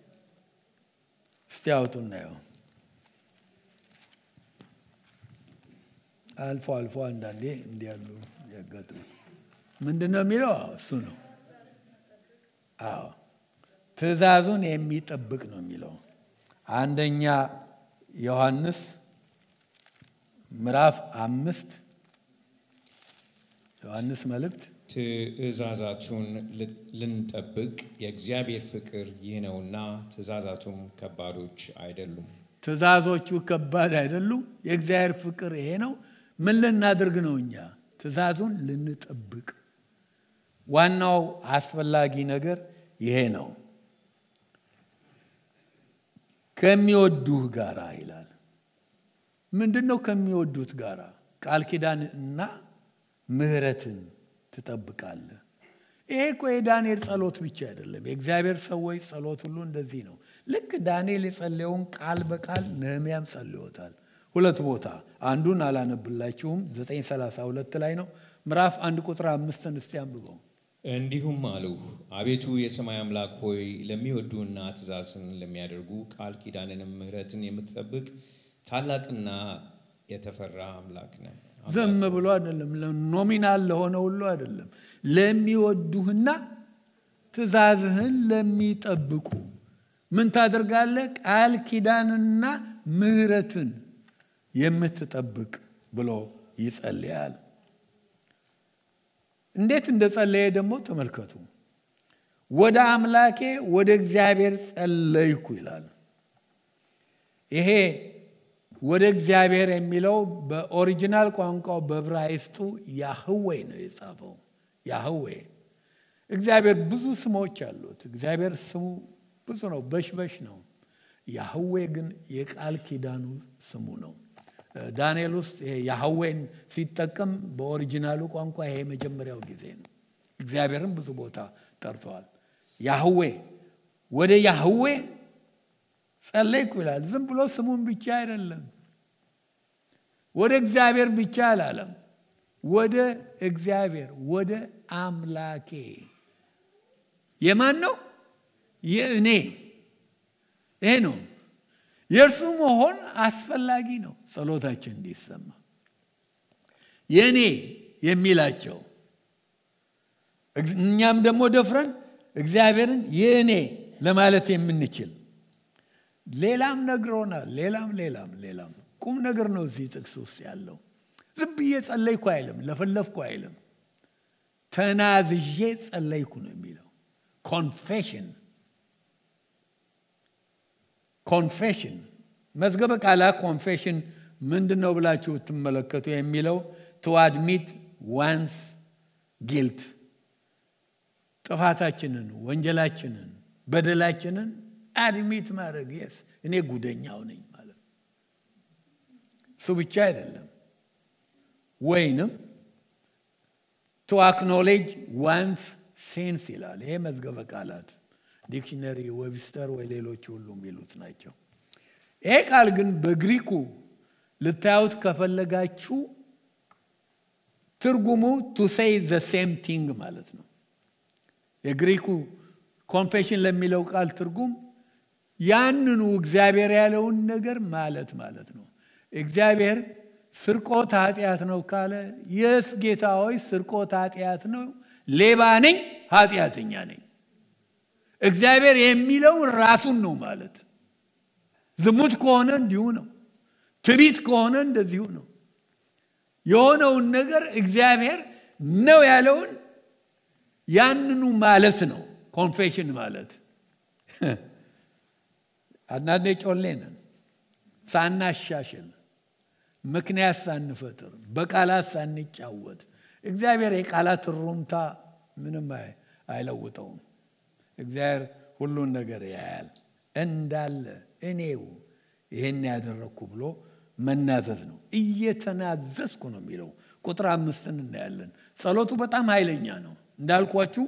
እስቲ አውጡ እናየው። አልፎ አልፎ አንዳንዴ እንዲያሉ ያጋጥሙ። ምንድን ነው የሚለው? እሱ ነው። አዎ ትእዛዙን የሚጠብቅ ነው የሚለው አንደኛ ዮሐንስ ምዕራፍ አምስት ዮሐንስ መልእክት ትእዛዛቱን ልንጠብቅ የእግዚአብሔር ፍቅር ይህ ነውና፣ ትእዛዛቱም ከባዶች አይደሉም። ትእዛዞቹ ከባድ አይደሉም። የእግዚአብሔር ፍቅር ይሄ ነው። ምን ልናደርግ ነው? እኛ ትእዛዙን ልንጠብቅ። ዋናው አስፈላጊ ነገር ይሄ ነው። ከሚወዱህ ጋራ ይላል። ምንድን ነው ከሚወዱት ጋራ? ቃል ኪዳን እና ምሕረትን ትጠብቃለህ። ይሄ እኮ የዳንኤል ጸሎት ብቻ አይደለም። የእግዚአብሔር ሰዎች ጸሎት ሁሉ እንደዚህ ነው። ልክ ዳንኤል የጸለየውን ቃል በቃል ነህምያም ጸልዮታል። ሁለት ቦታ አንዱን አላነብላችሁም 932 ላይ ነው ምዕራፍ አንድ ቁጥር አምስትን እስቲ አንብበው እንዲሁም አልሁ፣ አቤቱ የሰማይ አምላክ ሆይ ለሚወዱና ትእዛዝን ለሚያደርጉ ቃል ኪዳንንም ምሕረትን የምትጠብቅ ታላቅና የተፈራ አምላክ ነህ። ዝም ብሎ አይደለም ኖሚናል ለሆነ ሁሉ አይደለም ለሚወዱህና ትእዛዝህን ለሚጠብቁ ምን ታደርጋለህ ቃል ኪዳንና ምህረትን የምትጠብቅ ብሎ ይጸልያል እንዴት እንደጸለየ ደግሞ ተመልከቱ ወደ አምላኬ ወደ እግዚአብሔር ጸለይኩ ይላል ይሄ ወደ እግዚአብሔር የሚለው በኦሪጂናል ቋንቋው በብራይስጡ ያህዌ ነው የጻፈው ያህዌ እግዚአብሔር ብዙ ስሞች አሉት እግዚአብሔር ስሙ ብዙ ነው በሽበሽ ነው ያህዌ ግን የቃል ኪዳኑ ስሙ ነው ዳንኤል ውስጥ ይሄ ያህዌን ሲጠቀም በኦሪጂናሉ ቋንቋ ይሄ የመጀመሪያው ጊዜ ነው እግዚአብሔርን ብዙ ቦታ ጠርተዋል ያህዌ ወደ ያህዌ ጸለይኩ ይላል ዝም ብሎ ስሙን ብቻ አይደለም ወደ እግዚአብሔር ብቻ አላለም ወደ እግዚአብሔር ወደ አምላኬ የማን ነው የእኔ ይሄ ነው የእርሱ መሆን አስፈላጊ ነው ጸሎታችን እንዲሰማ የእኔ የሚላቸው እኛም ደግሞ ደፍረን እግዚአብሔርን የእኔ ለማለት የምንችል ሌላም ነግሮናል ሌላም ሌላም ሌላም ቁም ነገር ነው እዚህ ጥቅስ ውስጥ ያለው ዝም ብዬ ጸለይኩ አይልም ለፈለፍኩ አይልም ተናዝዤ ጸለይኩ ነው የሚለው ኮንፌሽን ኮንፌሽን መዝገበ ቃላት ኮንፌሽን ምንድን ነው ብላችሁ ብትመለከቱ የሚለው ቱ አድሚት ዋንስ ጊልት ጥፋታችንን ወንጀላችንን በደላችንን አድሚት ማድረግ የስ እኔ ጉደኛው ነኝ ማለት እሱ ብቻ አይደለም ወይንም ቱ አክኖሌጅ ዋንስ ሴንስ ይላል ይሄ መዝገበ ቃላት ዲክሽነሪ ዌብስተር ወይ ሌሎች ሁሉ የሚሉት ናቸው ይሄ ቃል ግን በግሪኩ ልታዩት ከፈለጋችሁ ትርጉሙ ቱ ሴይ ዘ ሴም ቲንግ ማለት ነው የግሪኩ ኮንፌሽን ለሚለው ቃል ትርጉም ያንኑ እግዚአብሔር ያለውን ነገር ማለት ማለት ነው እግዚአብሔር ስርቆት ኃጢአት ነው ካለ የስ ጌታ ሆይ ስርቆት ኃጢአት ነው ሌባ ነኝ ኃጢአተኛ ነኝ እግዚአብሔር የሚለው ራሱን ነው ማለት ዝሙት ከሆነ እንዲሁ ነው ትቢት ከሆነ እንደዚሁ ነው የሆነውን ነገር እግዚአብሔር ነው ያለውን ያንኑ ማለት ነው ኮንፌሽን ማለት አንዳንዴ ጮሌ ነን ሳናሻሽል ምክንያት ሳንፈጥር በቃላት ሳንጫወት እግዚአብሔር የቃላት ሩምታ ምንም አይለውጠውም እግዚአብሔር ሁሉን ነገር ያያል እንዳለ እኔው ይህን ያደረግኩ ብሎ መናዘዝ ነው እየተናዘዝኩ ነው የሚለው ቁጥር አምስትን እናያለን ጸሎቱ በጣም ኃይለኛ ነው እንዳልኳችሁ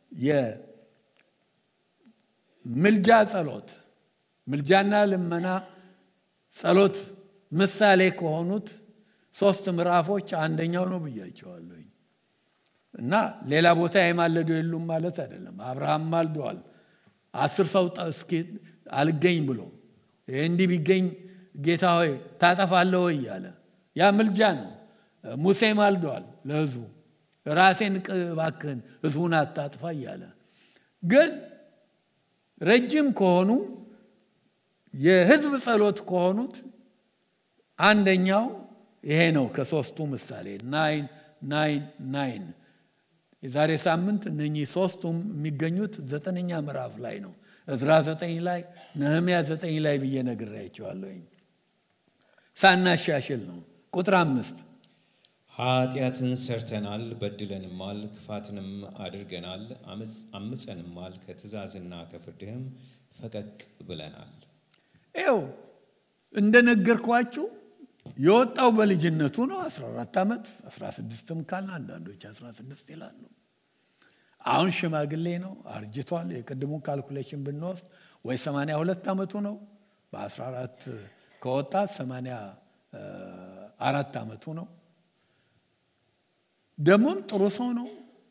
የምልጃ ጸሎት ምልጃና ልመና ጸሎት ምሳሌ ከሆኑት ሶስት ምዕራፎች አንደኛው ነው ብያቸዋለሁኝ እና ሌላ ቦታ የማለዱ የሉም ማለት አይደለም አብርሃም ማልደዋል አስር ሰው እስኪ አልገኝ ብሎ እንዲህ ቢገኝ ጌታ ሆይ ታጠፋለህ ወይ እያለ ያ ምልጃ ነው ሙሴ ማልደዋል ለህዝቡ ራሴን እባክህን ህዝቡን አታጥፋ እያለ ግን ረጅም ከሆኑ የህዝብ ጸሎት ከሆኑት አንደኛው ይሄ ነው ከሶስቱ ምሳሌ ናይን ናይን ናይን የዛሬ ሳምንት እነኚህ ሶስቱም የሚገኙት ዘጠነኛ ምዕራፍ ላይ ነው እዝራ ዘጠኝ ላይ ነህምያ ዘጠኝ ላይ ብዬ ነግሬያቸዋለሁኝ ሳናሻሽል ነው ቁጥር አምስት ኃጢአትን ሰርተናል በድለንማል ክፋትንም አድርገናል አምፀንማል ከትእዛዝና ከፍርድህም ፈቀቅ ብለናል ይው እንደነገርኳችሁ የወጣው በልጅነቱ ነው 14 ዓመት 16ም ካለ አንዳንዶች 16 ይላሉ አሁን ሽማግሌ ነው አርጅቷል የቅድሙ ካልኩሌሽን ብንወስድ ወይ 82 ዓመቱ ነው በ14 ከወጣ አራት ዓመቱ ነው። ደግሞም ጥሩ ሰው ነው።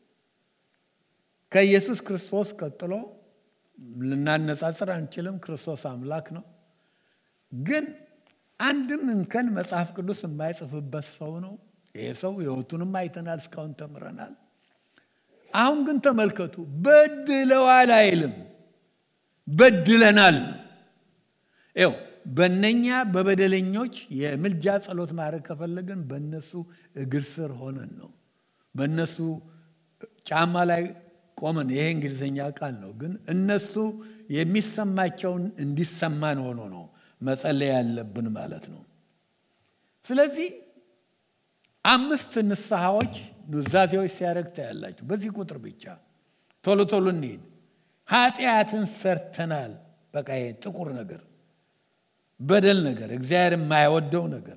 ከኢየሱስ ክርስቶስ ቀጥሎ ልናነጻጽር አንችልም። ክርስቶስ አምላክ ነው። ግን አንድም እንከን መጽሐፍ ቅዱስ የማይጽፍበት ሰው ነው። ይሄ ሰው ሕይወቱንም አይተናል፣ እስካሁን ተምረናል። አሁን ግን ተመልከቱ፣ በድለዋል አይልም፣ በድለናል ነው። ይኸው በእነኛ በበደለኞች የምልጃ ጸሎት ማድረግ ከፈለግን በእነሱ እግር ስር ሆነን ነው፣ በእነሱ ጫማ ላይ ቆመን። ይሄ እንግሊዝኛ ቃል ነው፣ ግን እነሱ የሚሰማቸውን እንዲሰማን ሆኖ ነው መጸለይ ያለብን ማለት ነው። ስለዚህ አምስት ንስሐዎች ኑዛዜዎች ሲያደርግ ታያላችሁ። በዚህ ቁጥር ብቻ ቶሎ ቶሎ እንሄድ። ኃጢአትን ሰርተናል። በቃ ይሄ ጥቁር ነገር በደል ነገር እግዚአብሔር የማይወደው ነገር።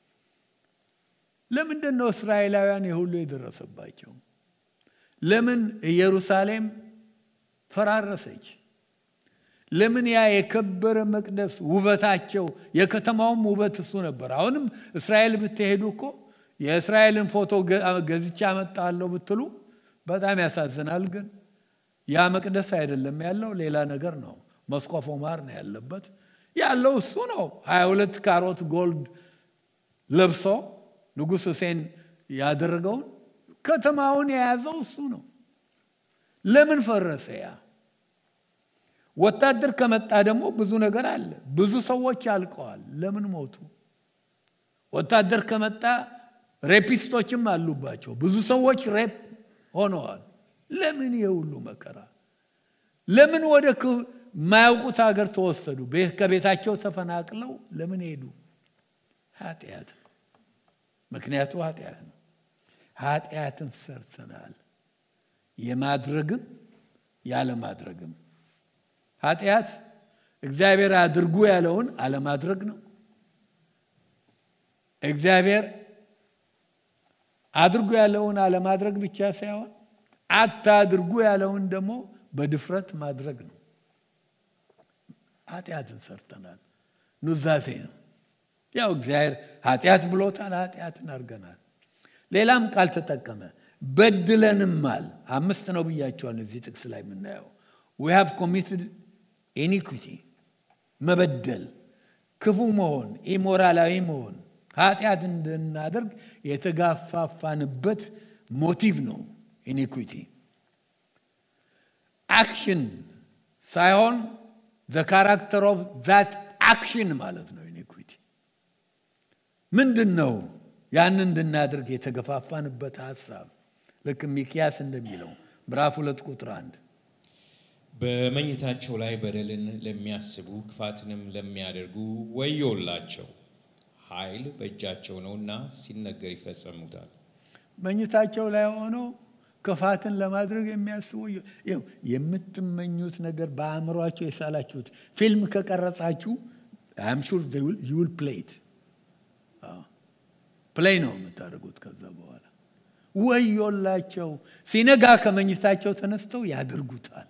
ለምንድን ነው እስራኤላውያን የሁሉ የደረሰባቸው? ለምን ኢየሩሳሌም ፈራረሰች? ለምን ያ የከበረ መቅደስ ውበታቸው፣ የከተማውም ውበት እሱ ነበር። አሁንም እስራኤል ብትሄዱ እኮ የእስራኤልን ፎቶ ገዝቻ አመጣለሁ ብትሉ በጣም ያሳዝናል። ግን ያ መቅደስ አይደለም ያለው፣ ሌላ ነገር ነው። መስቆፎ ማር ነው ያለበት ያለው እሱ ነው። ሀያ ሁለት ካሮት ጎልድ ለብሶ ንጉሥ ሁሴን ያደረገውን ከተማውን የያዘው እሱ ነው። ለምን ፈረሰ? ያ ወታደር ከመጣ ደግሞ ብዙ ነገር አለ። ብዙ ሰዎች አልቀዋል። ለምን ሞቱ? ወታደር ከመጣ ሬፒስቶችም አሉባቸው። ብዙ ሰዎች ሬፕ ሆነዋል። ለምን የሁሉ መከራ? ለምን ወደ የማያውቁት ሀገር ተወሰዱ? ከቤታቸው ተፈናቅለው ለምን ሄዱ? ኃጢአት። ምክንያቱ ኃጢአት ነው። ኃጢአትን ሰርተናል፣ የማድረግም ያለማድረግም። ኃጢአት እግዚአብሔር አድርጉ ያለውን አለማድረግ ነው። እግዚአብሔር አድርጉ ያለውን አለማድረግ ብቻ ሳይሆን አታድርጉ ያለውን ደግሞ በድፍረት ማድረግ ነው። ኃጢአትን ሰርተናል። ኑዛዜ ነው። ያው እግዚአብሔር ኃጢአት ብሎታል። ኃጢአትን አድርገናል። ሌላም ቃል ተጠቀመ። በድለንማል። አምስት ነው ብያቸዋል። እዚህ ጥቅስ ላይ የምናየው ዊ ሃቭ ኮሚትድ ኢኒኩቲ መበደል፣ ክፉ መሆን፣ ኢሞራላዊ መሆን ኃጢአት እንድናደርግ የተጋፋፋንበት ሞቲቭ ነው ኢኒኩቲ አክሽን ሳይሆን ዘ ካራክተር ኦፍ ዛት አክሽን ማለት ነው። ኢኒኩዊቲ ምንድን ነው? ያን እንድናደርግ የተገፋፋንበት ሀሳብ ልክ ሚኪያስ እንደሚለው ምዕራፍ ሁለት ቁጥር አንድ በመኝታቸው ላይ በደልን ለሚያስቡ ክፋትንም ለሚያደርጉ ወዮላቸው፣ ኃይል በእጃቸው ነውና ሲነገር ይፈጸሙታል። መኝታቸው ላይ ሆነው ክፋትን ለማድረግ የሚያስቡ የምትመኙት ነገር በአእምሯቸው የሳላችሁት ፊልም ከቀረጻችሁ አም ሹር ዩል ፕሌይት ፕሌይ ነው የምታደርጉት። ከዛ በኋላ ወዮላቸው፣ ሲነጋ ከመኝታቸው ተነስተው ያደርጉታል።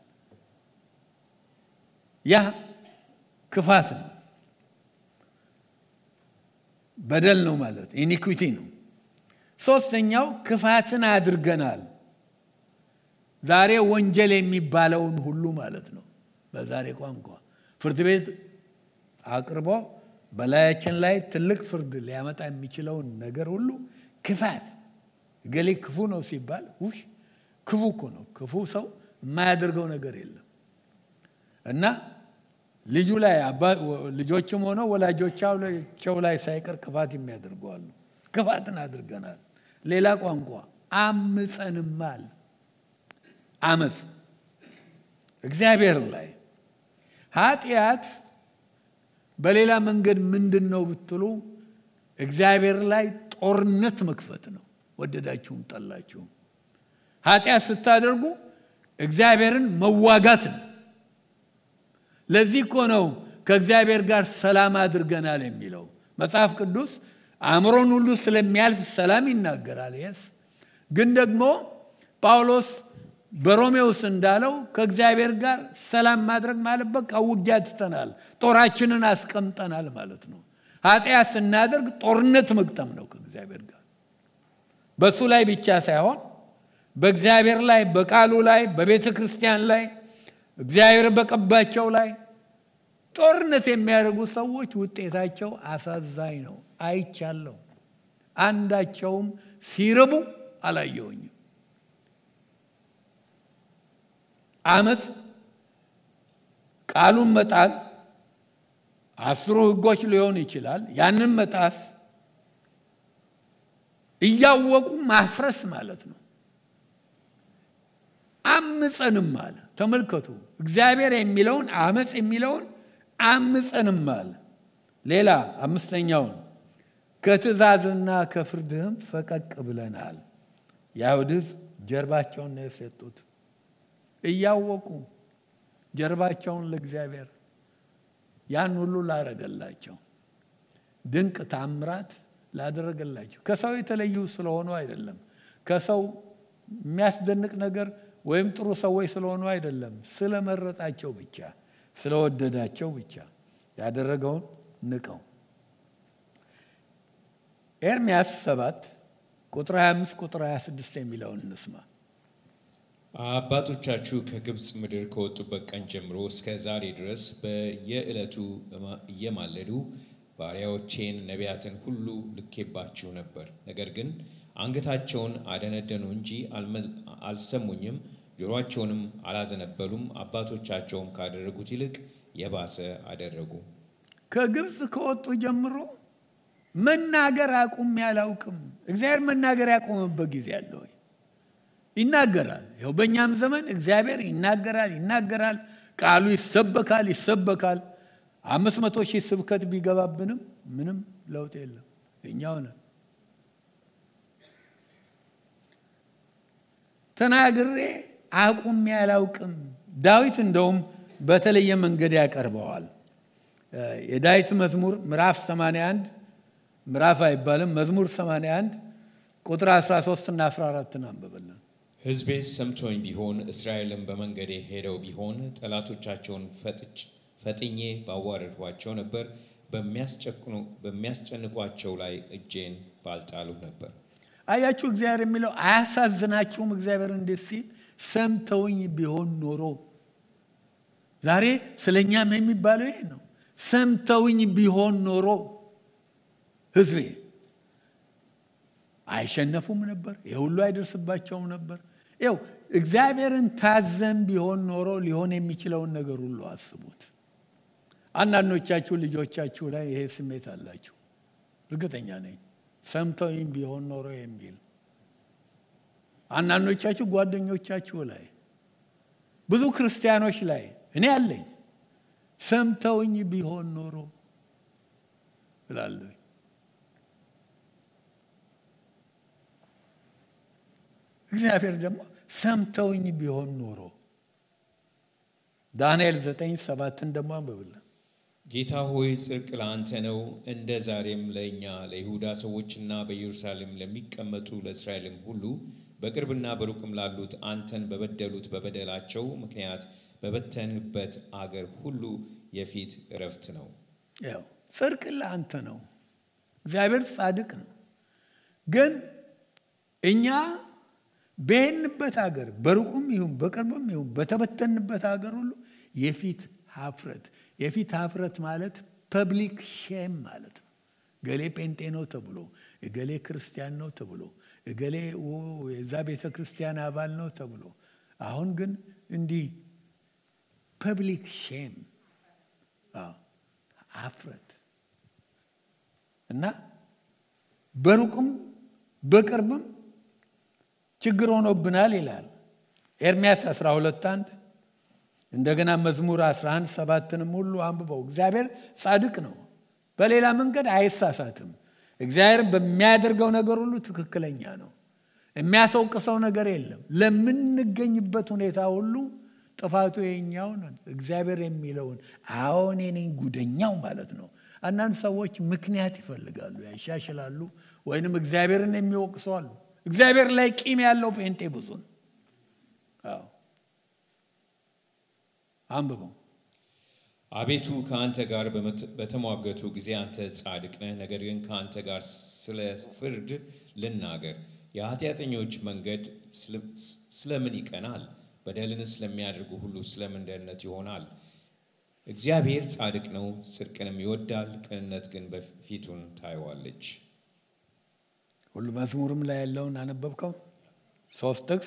ያ ክፋት ነው፣ በደል ነው ማለት ኢኒኩዊቲ ነው። ሶስተኛው ክፋትን አድርገናል። ዛሬ ወንጀል የሚባለውን ሁሉ ማለት ነው። በዛሬ ቋንቋ ፍርድ ቤት አቅርቦ በላያችን ላይ ትልቅ ፍርድ ሊያመጣ የሚችለውን ነገር ሁሉ ክፋት፣ እገሌ ክፉ ነው ሲባል ውሽ ክፉ እኮ ነው። ክፉ ሰው የማያደርገው ነገር የለም እና ልጁ ላይ ልጆችም ሆነው ወላጆቻቸው ላይ ሳይቀር ክፋት የሚያደርገዋሉ። ክፋትን አድርገናል። ሌላ ቋንቋ አምፀንማል። አመፅ እግዚአብሔር ላይ ኃጢአት በሌላ መንገድ ምንድን ነው ብትሉ እግዚአብሔር ላይ ጦርነት መክፈት ነው። ወደዳችሁም ጠላችሁም ኃጢአት ስታደርጉ እግዚአብሔርን መዋጋት ነው። ለዚህ እኮ ነው ከእግዚአብሔር ጋር ሰላም አድርገናል የሚለው መጽሐፍ ቅዱስ አእምሮን ሁሉ ስለሚያልፍ ሰላም ይናገራል። የስ ግን ደግሞ ጳውሎስ በሮሜውስ እንዳለው ከእግዚአብሔር ጋር ሰላም ማድረግ ማለት በቃ ውጊያ ትተናል፣ ጦራችንን አስቀምጠናል ማለት ነው። ኃጢአት ስናደርግ ጦርነት መግጠም ነው ከእግዚአብሔር ጋር በእሱ ላይ ብቻ ሳይሆን በእግዚአብሔር ላይ በቃሉ ላይ በቤተ ክርስቲያን ላይ እግዚአብሔር በቀባቸው ላይ ጦርነት የሚያደርጉ ሰዎች ውጤታቸው አሳዛኝ ነው አይቻለሁ አንዳቸውም ሲርቡ አላየውኝም አመፅ ቃሉን መጣል አስሩ ህጎች ሊሆን ይችላል ያንን መጣስ እያወቁ ማፍረስ ማለት ነው አምፀንም አለ ተመልከቱ እግዚአብሔር የሚለውን አመፅ የሚለውን አምፀንም አለ ሌላ አምስተኛውን ከትእዛዝና ከፍርድህም ፈቀቅ ብለናል የአይሁድ ህዝብ ጀርባቸውን ነው የሰጡት እያወቁ ጀርባቸውን ለእግዚአብሔር ያን ሁሉ ላደረገላቸው ድንቅ ታምራት ላደረገላቸው ከሰው የተለዩ ስለሆኑ አይደለም ከሰው የሚያስደንቅ ነገር ወይም ጥሩ ሰዎች ስለሆኑ አይደለም ስለመረጣቸው ብቻ ስለወደዳቸው ብቻ ያደረገውን ንቀው ኤርሚያስ 7 ቁጥር 25 ቁጥር 26 የሚለውን እንስማ አባቶቻችሁ ከግብፅ ምድር ከወጡበት ቀን ጀምሮ እስከ ዛሬ ድረስ በየዕለቱ እየማለዱ ባሪያዎቼን ነቢያትን ሁሉ ልኬባችሁ ነበር። ነገር ግን አንገታቸውን አደነደኑ እንጂ አልሰሙኝም፣ ጆሮአቸውንም አላዘነበሉም። አባቶቻቸውም ካደረጉት ይልቅ የባሰ አደረጉ። ከግብፅ ከወጡ ጀምሮ መናገር አቁሜ አላውቅም። እግዚአብሔር መናገር ያቆመበት ጊዜ አለ ወይ? ይናገራል። ይኸው በእኛም ዘመን እግዚአብሔር ይናገራል ይናገራል። ቃሉ ይሰበካል ይሰበካል። አምስት መቶ ሺህ ስብከት ቢገባብንም ምንም ለውጥ የለም። እኛው ነን ተናግሬ አቁሜ አላውቅም። ዳዊት እንደውም በተለየ መንገድ ያቀርበዋል። የዳዊት መዝሙር ምዕራፍ 81 ምዕራፍ አይባልም መዝሙር 81 ቁጥር 13 እና 14 አንብበልን። ሕዝቤስ ሰምቶኝ ቢሆን እስራኤልም በመንገዴ ሄደው ቢሆን ጠላቶቻቸውን ፈጥኜ ባዋረድኋቸው ነበር፣ በሚያስጨንቋቸው ላይ እጄን ባልጣሉ ነበር። አያችሁ እግዚአብሔር የሚለው አያሳዝናችሁም? እግዚአብሔር እንዴት ሲል ሰምተውኝ ቢሆን ኖሮ ዛሬ ስለ እኛም የሚባለው ይሄ ነው። ሰምተውኝ ቢሆን ኖሮ ህዝቤ አይሸነፉም ነበር፣ የሁሉ አይደርስባቸውም ነበር። ይው እግዚአብሔርን ታዘን ቢሆን ኖሮ ሊሆን የሚችለውን ነገር ሁሉ አስቡት። አንዳንዶቻችሁ ልጆቻችሁ ላይ ይሄ ስሜት አላችሁ፣ እርግጠኛ ነኝ። ሰምተውኝ ቢሆን ኖሮ የሚል አንዳንዶቻችሁ ጓደኞቻችሁ ላይ፣ ብዙ ክርስቲያኖች ላይ እኔ አለኝ። ሰምተውኝ ቢሆን ኖሮ እላለሁ። እግዚአብሔር ደግሞ ሰምተውኝ ቢሆን ኖሮ ዳንኤል ዘጠኝ ሰባትን ደግሞ አንብብልን። ጌታ ሆይ ጽድቅ ለአንተ ነው፣ እንደ ዛሬም ለእኛ ለይሁዳ ሰዎችና በኢየሩሳሌም ለሚቀመጡ ለእስራኤልም ሁሉ በቅርብና በሩቅም ላሉት አንተን በበደሉት በበደላቸው ምክንያት በበተንበት አገር ሁሉ የፊት እረፍት ነው። ያው ጽድቅ ለአንተ ነው። እግዚአብሔር ጻድቅ ነው። ግን እኛ በሄንበት ሀገር በሩቁም ይሁን በቅርብም ይሁን በተበተንበት ሀገር ሁሉ የፊት ሀፍረት የፊት ሀፍረት ማለት ፐብሊክ ሼም ማለት ነው። እገሌ ጴንጤ ነው ተብሎ እገሌ ክርስቲያን ነው ተብሎ እገሌ የዛ ቤተ ክርስቲያን አባል ነው ተብሎ አሁን ግን እንዲህ ፐብሊክ ሼም ሀፍረት እና በሩቅም በቅርብም ችግር ሆኖብናል ይላል ኤርሚያስ 12 አንድ እንደገና መዝሙር 11 ሰባትንም ሁሉ አንብበው እግዚአብሔር ጻድቅ ነው በሌላ መንገድ አይሳሳትም እግዚአብሔር በሚያደርገው ነገር ሁሉ ትክክለኛ ነው የሚያስወቅሰው ነገር የለም ለምንገኝበት ሁኔታ ሁሉ ጥፋቱ የኛው ነን እግዚአብሔር የሚለውን አዎ እኔ ነኝ ጉደኛው ማለት ነው አንዳንድ ሰዎች ምክንያት ይፈልጋሉ ያሻሽላሉ ወይንም እግዚአብሔርን የሚወቅሱ አሉ እግዚአብሔር ላይ ቂም ያለው ጴንጤ ብዙ ነው አዎ አንብበው አቤቱ ከአንተ ጋር በመት- በተሟገቱ ጊዜ አንተ ጻድቅ ነህ። ነገር ግን ከአንተ ጋር ስለ ፍርድ ልናገር። የኃጢአተኞች መንገድ ስለ- ስለምን ይቀናል? በደልን ስለሚያደርጉ ሁሉ ስለምን ደህንነት ይሆናል? እግዚአብሔር ጻድቅ ነው፣ ጽድቅንም ይወዳል፣ ቅንነት ግን በፊቱን ታየዋለች። ሁሉ መዝሙርም ላይ ያለውን አነበብከው? ሶስት ጥቅስ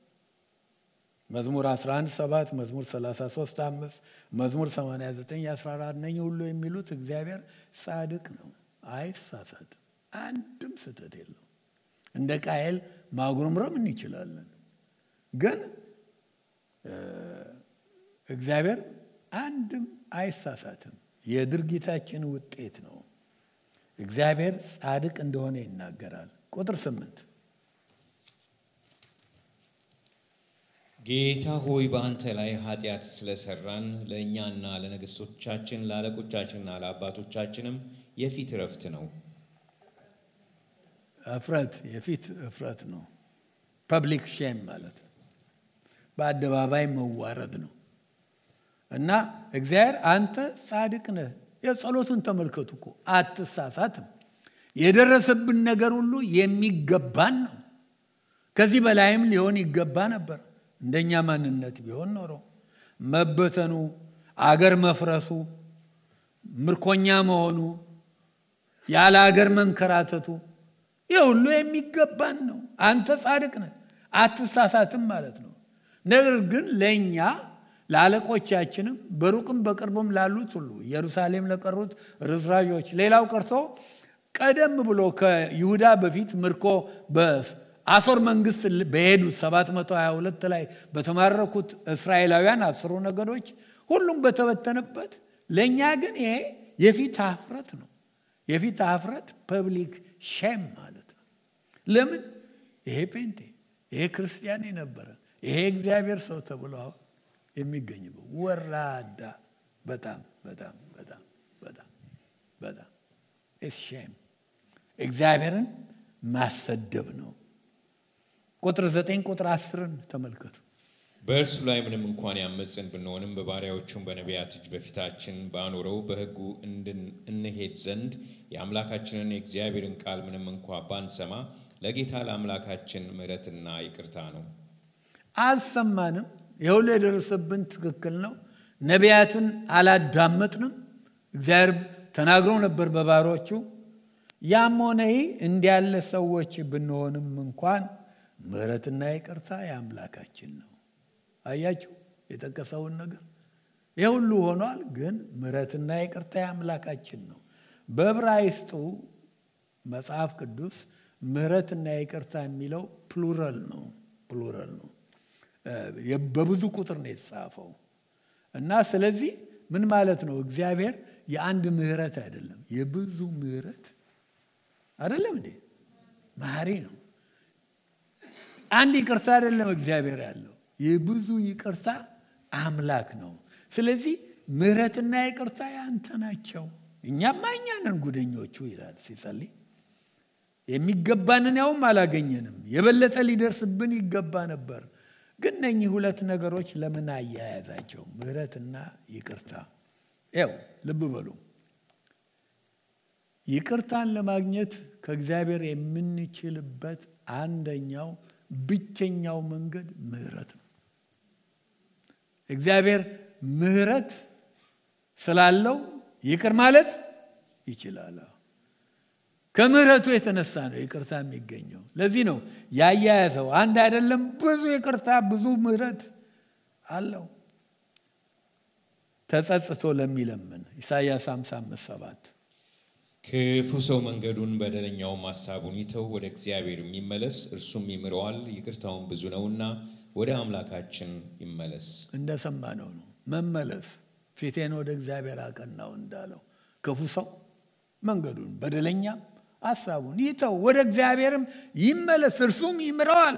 መዝሙር 11 7 መዝሙር 33 5 መዝሙር 89 14 እነኚህ ሁሉ የሚሉት እግዚአብሔር ጻድቅ ነው፣ አይሳሳትም፣ አንድም ስህተት የለው። እንደ ቃየል ማጉረምረም እንችላለን፣ ግን እ፣ እግዚአብሔር አንድም አይሳሳትም። የድርጊታችን ውጤት ነው። እግዚአብሔር ጻድቅ እንደሆነ ይናገራል። ቁጥር ስምንት ጌታ ሆይ በአንተ ላይ ኃጢአት ስለሰራን ለእኛና ለነገሥቶቻችን ለአለቆቻችንና ለአባቶቻችንም የፊት እረፍት ነው። እፍረት የፊት እፍረት ነው። ፐብሊክ ሼም ማለት ነው። በአደባባይ መዋረድ ነው እና እግዚአብሔር አንተ ጻድቅ ነህ። የጸሎቱን ተመልከቱ እኮ አትሳሳትም። የደረሰብን ነገር ሁሉ የሚገባን ነው። ከዚህ በላይም ሊሆን ይገባ ነበር። እንደኛ ማንነት ቢሆን ኖሮ መበተኑ፣ አገር መፍረሱ፣ ምርኮኛ መሆኑ፣ ያለ አገር መንከራተቱ ይህ ሁሉ የሚገባን ነው። አንተ ጻድቅ ነህ፣ አትሳሳትም ማለት ነው። ነገር ግን ለእኛ ለአለቆቻችንም በሩቅም በቅርብም ላሉት ሁሉ ኢየሩሳሌም ለቀሩት ርዝራዦች፣ ሌላው ቀርቶ ቀደም ብሎ ከይሁዳ በፊት ምርኮ በአሦር መንግስት በሄዱት 722 ላይ በተማረኩት እስራኤላውያን አስሩ ነገዶች ሁሉም በተበተነበት ለእኛ ግን ይሄ የፊት ሀፍረት ነው። የፊት ሀፍረት ፐብሊክ ሼም ማለት ነው። ለምን ይሄ ፔንቴ ይሄ ክርስቲያን የነበረ ይሄ እግዚአብሔር ሰው ተብሎ አሁን የሚገኝበት ወራዳ በጣም በጣም በጣም በጣም በጣም ኢትስ ሼም እግዚአብሔርን ማሰደብ ነው። ቁጥር ዘጠኝ ቁጥር አስርን ተመልከቱ። በእርሱ ላይ ምንም እንኳን ያመፅን ብንሆንም በባሪያዎቹም በነቢያት እጅ በፊታችን ባኖረው በሕጉ እንድን- እንሄድ ዘንድ የአምላካችንን የእግዚአብሔርን ቃል ምንም እንኳ ባንሰማ ለጌታ ለአምላካችን ምሕረትና ይቅርታ ነው። አልሰማንም። የሁሉ የደረሰብን ትክክል ነው። ነቢያትን አላዳመጥንም። እግዚአብሔር ተናግሮ ነበር በባሮቹ። ያም ሆነ ይህ እንዲያለ ሰዎች ብንሆንም እንኳን ምሕረትና ይቅርታ የአምላካችን ነው። አያችሁ የጠቀሰውን ነገር ይህ ሁሉ ሆኗል፣ ግን ምሕረትና ይቅርታ የአምላካችን ነው። በዕብራይስጡ መጽሐፍ ቅዱስ ምሕረትና ይቅርታ የሚለው ፕሉራል ነው ፕሉራል ነው። በብዙ ቁጥር ነው የተጻፈው እና ስለዚህ ምን ማለት ነው? እግዚአብሔር የአንድ ምሕረት አይደለም የብዙ ምሕረት አይደለም እንዴ? መሐሪ ነው። አንድ ይቅርታ አይደለም እግዚአብሔር ያለው የብዙ ይቅርታ አምላክ ነው። ስለዚህ ምሕረትና ይቅርታ ያንተ ናቸው። እኛማ እኛ ነን ጉደኞቹ ይላል ሲጸልይ። የሚገባንን ያውም አላገኘንም። የበለጠ ሊደርስብን ይገባ ነበር። ግን እነኚህ ሁለት ነገሮች ለምን አያያዛቸው? ምሕረትና ይቅርታ። ያው ልብ በሉ ይቅርታን ለማግኘት ከእግዚአብሔር የምንችልበት አንደኛው ብቸኛው መንገድ ምሕረት ነው። እግዚአብሔር ምሕረት ስላለው ይቅር ማለት ይችላል። ከምሕረቱ የተነሳ ነው ይቅርታ የሚገኘው። ለዚህ ነው ያያያዘው አንድ አይደለም፣ ብዙ ይቅርታ ብዙ ምሕረት አለው። ተጸጽቶ ለሚለምን ኢሳይያስ 55 7 ክፉ ሰው መንገዱን በደለኛውም ሐሳቡን ይተው፣ ወደ እግዚአብሔር የሚመለስ እርሱም ይምረዋል፣ ይቅርታውን ብዙ ነውና ወደ አምላካችን ይመለስ። እንደሰማነው ነው መመለስ። ፊቴን ወደ እግዚአብሔር አቀናው እንዳለው ክፉ ሰው መንገዱን በደለኛም ሐሳቡን ይተው፣ ወደ እግዚአብሔርም ይመለስ፣ እርሱም ይምረዋል።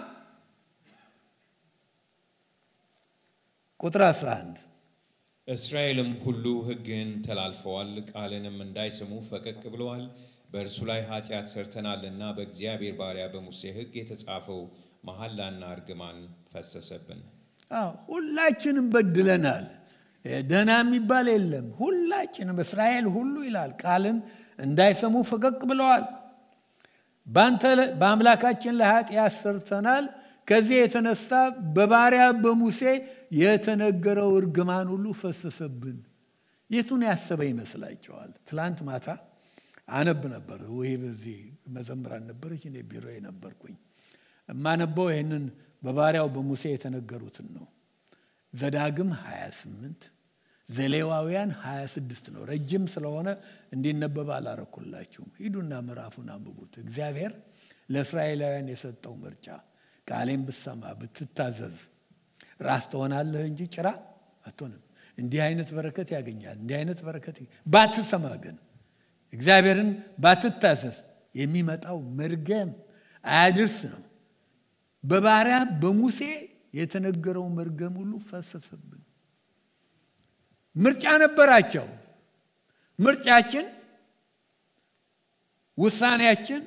ቁጥር 11 እስራኤልም ሁሉ ሕግህን ተላልፈዋል፣ ቃልንም እንዳይሰሙ ፈቀቅ ብለዋል። በእርሱ ላይ ኃጢአት ሰርተናልና በእግዚአብሔር ባሪያ በሙሴ ሕግ የተጻፈው መሐላና እርግማን ፈሰሰብን። አዎ ሁላችንም በድለናል። ደህና የሚባል የለም። ሁላችንም እስራኤል ሁሉ ይላል ቃልን እንዳይሰሙ ፈቀቅ ብለዋል። በአምላካችን ላይ ኃጢአት ሰርተናል። ከዚህ የተነሳ በባሪያ በሙሴ የተነገረው እርግማን ሁሉ ፈሰሰብን። የቱን ያሰበ ይመስላቸዋል? ትላንት ማታ አነብ ነበር ወይ በዚህ መዘምራን ነበረች፣ እኔ ቢሮ ነበርኩኝ። የማነበው ይህንን በባሪያው በሙሴ የተነገሩትን ነው። ዘዳግም 28 ዘሌዋውያን 26 ነው። ረጅም ስለሆነ እንዲነበብ አላረኩላችሁም። ሂዱና ምዕራፉን አንብቡት። እግዚአብሔር ለእስራኤላውያን የሰጠው ምርጫ ቃሌን ብትሰማ ብትታዘዝ ራስ ትሆናለህ እንጂ ጭራ አትሆንም። እንዲህ አይነት በረከት ያገኛል። እንዲህ አይነት በረከት ባትሰማ ግን እግዚአብሔርን ባትታዘዝ የሚመጣው መርገም አያድርስ ነው። በባሪያ በሙሴ የተነገረው መርገም ሁሉ ፈሰሰብን። ምርጫ ነበራቸው። ምርጫችን፣ ውሳኔያችን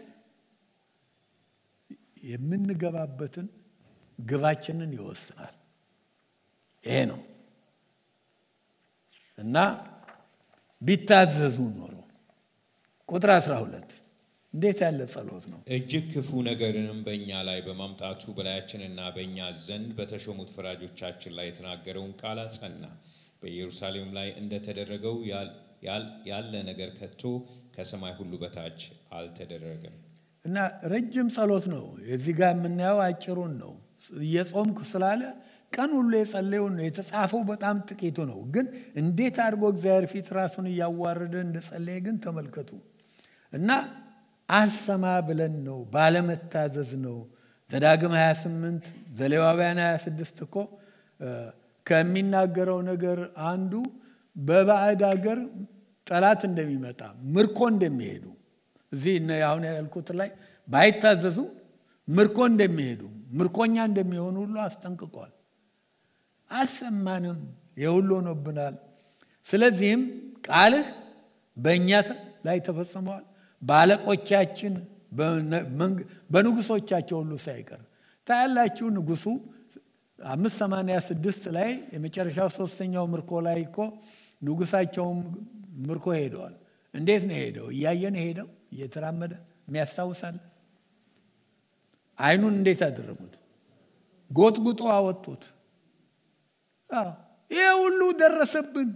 የምንገባበትን ግባችንን ይወስናል። ይሄ ነው እና ቢታዘዙ ኖሮ ቁጥር 12 እንዴት ያለ ጸሎት ነው! እጅግ ክፉ ነገርንም በእኛ ላይ በማምጣቱ በላያችንና በእኛ ዘንድ በተሾሙት ፈራጆቻችን ላይ የተናገረውን ቃል አጸና። በኢየሩሳሌም ላይ እንደተደረገው ያለ ነገር ከቶ ከሰማይ ሁሉ በታች አልተደረገም። እና ረጅም ጸሎት ነው። የዚህ ጋር የምናየው አጭሩን ነው። እየጾምኩ ስላለ ቀን ሁሉ የጸለዩን ነው። የተጻፈው በጣም ጥቂቱ ነው። ግን እንዴት አድርጎ እግዚአብሔር ፊት ራሱን እያዋረደ እንደጸለየ ግን ተመልከቱ። እና አልሰማ ብለን ነው፣ ባለመታዘዝ ነው። ዘዳግም 28 ዘሌዋውያን 26 እኮ ከሚናገረው ነገር አንዱ በባዕድ ሀገር ጠላት እንደሚመጣ ምርኮ እንደሚሄዱ እዚህ አሁን ያልኩት ላይ ባይታዘዙ ምርኮ እንደሚሄዱ ምርኮኛ እንደሚሆኑ ሁሉ አስጠንቅቋል። አልሰማንም፣ የሁሉ ሆኖብናል። ስለዚህም ቃልህ በእኛ ላይ ተፈጽመዋል፣ በአለቆቻችን በንጉሶቻቸው ሁሉ ሳይቀር ታያላችሁ። ንጉሱ አምስት ሰማንያ ስድስት ላይ የመጨረሻው ሶስተኛው ምርኮ ላይ እኮ ንጉሳቸውም ምርኮ ሄደዋል። እንዴት ነው ሄደው? እያየን ሄደው እየተራመደ የሚያስታውሳል። አይኑን እንዴት አደረጉት? ጎጥጉጦ አወጡት። ይሄ ሁሉ ደረሰብን።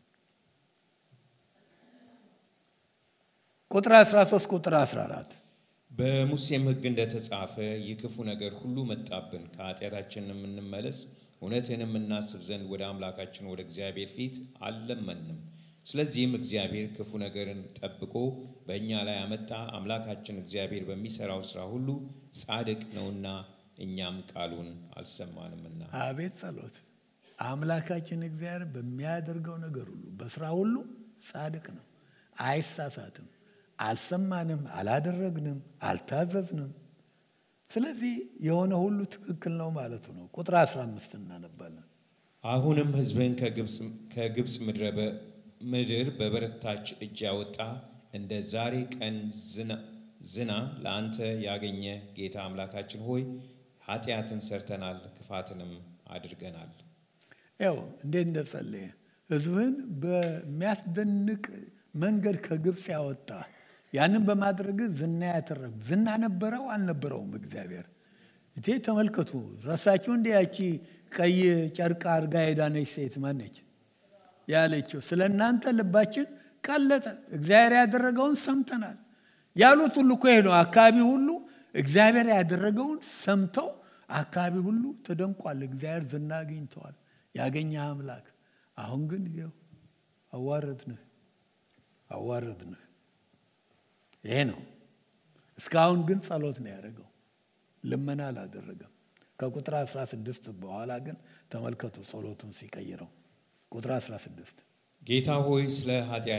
ቁጥር 13 ቁጥር 14 በሙሴም ሕግ እንደተጻፈ ይህ ክፉ ነገር ሁሉ መጣብን፣ ከኃጢአታችን የምንመለስ እውነትን የምናስብ ዘንድ ወደ አምላካችን ወደ እግዚአብሔር ፊት አልለመንም። ስለዚህም እግዚአብሔር ክፉ ነገርን ጠብቆ በእኛ ላይ አመጣ። አምላካችን እግዚአብሔር በሚሰራው ስራ ሁሉ ጻድቅ ነውና እኛም ቃሉን አልሰማንምና። አቤት ጸሎት! አምላካችን እግዚአብሔር በሚያደርገው ነገር ሁሉ በስራ ሁሉ ጻድቅ ነው፣ አይሳሳትም። አልሰማንም፣ አላደረግንም፣ አልታዘዝንም። ስለዚህ የሆነ ሁሉ ትክክል ነው ማለቱ ነው። ቁጥር 15 እናነባለን። አሁንም ሕዝብን ከግብፅ ምድር በበረታች እጅ ያወጣ እንደ ዛሬ ቀን ዝና ለአንተ ያገኘ ጌታ አምላካችን ሆይ ኃጢአትን ሰርተናል፣ ክፋትንም አድርገናል። ያው እንዴት እንደጸለየ ሕዝብህን በሚያስደንቅ መንገድ ከግብፅ ያወጣ ያንን በማድረግ ዝና ያተረፍ ዝና ነበረው አልነበረውም? እግዚአብሔር እቴ ተመልከቱ። ረሳችሁ እንዲ ያቺ ቀይ ጨርቅ አድርጋ የዳነች ሴት ማነች ያለችው? ስለ እናንተ ልባችን ቀለጠ፣ እግዚአብሔር ያደረገውን ሰምተናል ያሉት ሁሉ እኮ ነው። አካባቢ ሁሉ እግዚአብሔር ያደረገውን ሰምተው አካባቢ ሁሉ ተደንቋል። እግዚአብሔር ዝና አግኝተዋል። ያገኘ አምላክ አሁን ግን ይኸው አዋረድንህ አዋረድንህ። ይሄ ነው። እስካሁን ግን ጸሎት ነው ያደረገው፣ ልመና አላደረገም። ከቁጥር 16 በኋላ ግን ተመልከቱ ጸሎቱን ሲቀይረው። ቁጥር 16 ጌታ ሆይ ስለ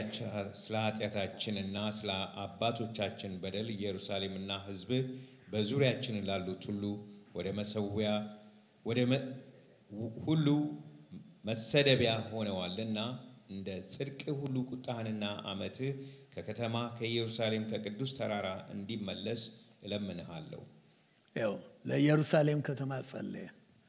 ኃጢአታችንና ስለ አባቶቻችን በደል ኢየሩሳሌምና ሕዝብህ በዙሪያችን ላሉት ሁሉ ወደ መሰዊያ ወደ ሁሉ መሰደቢያ ሆነዋልና እንደ ጽድቅ ሁሉ ቁጣህንና ዓመትህ ከከተማ ከኢየሩሳሌም ከቅዱስ ተራራ እንዲመለስ እለምንሃለሁ። ያው ለኢየሩሳሌም ከተማ ጸለየ።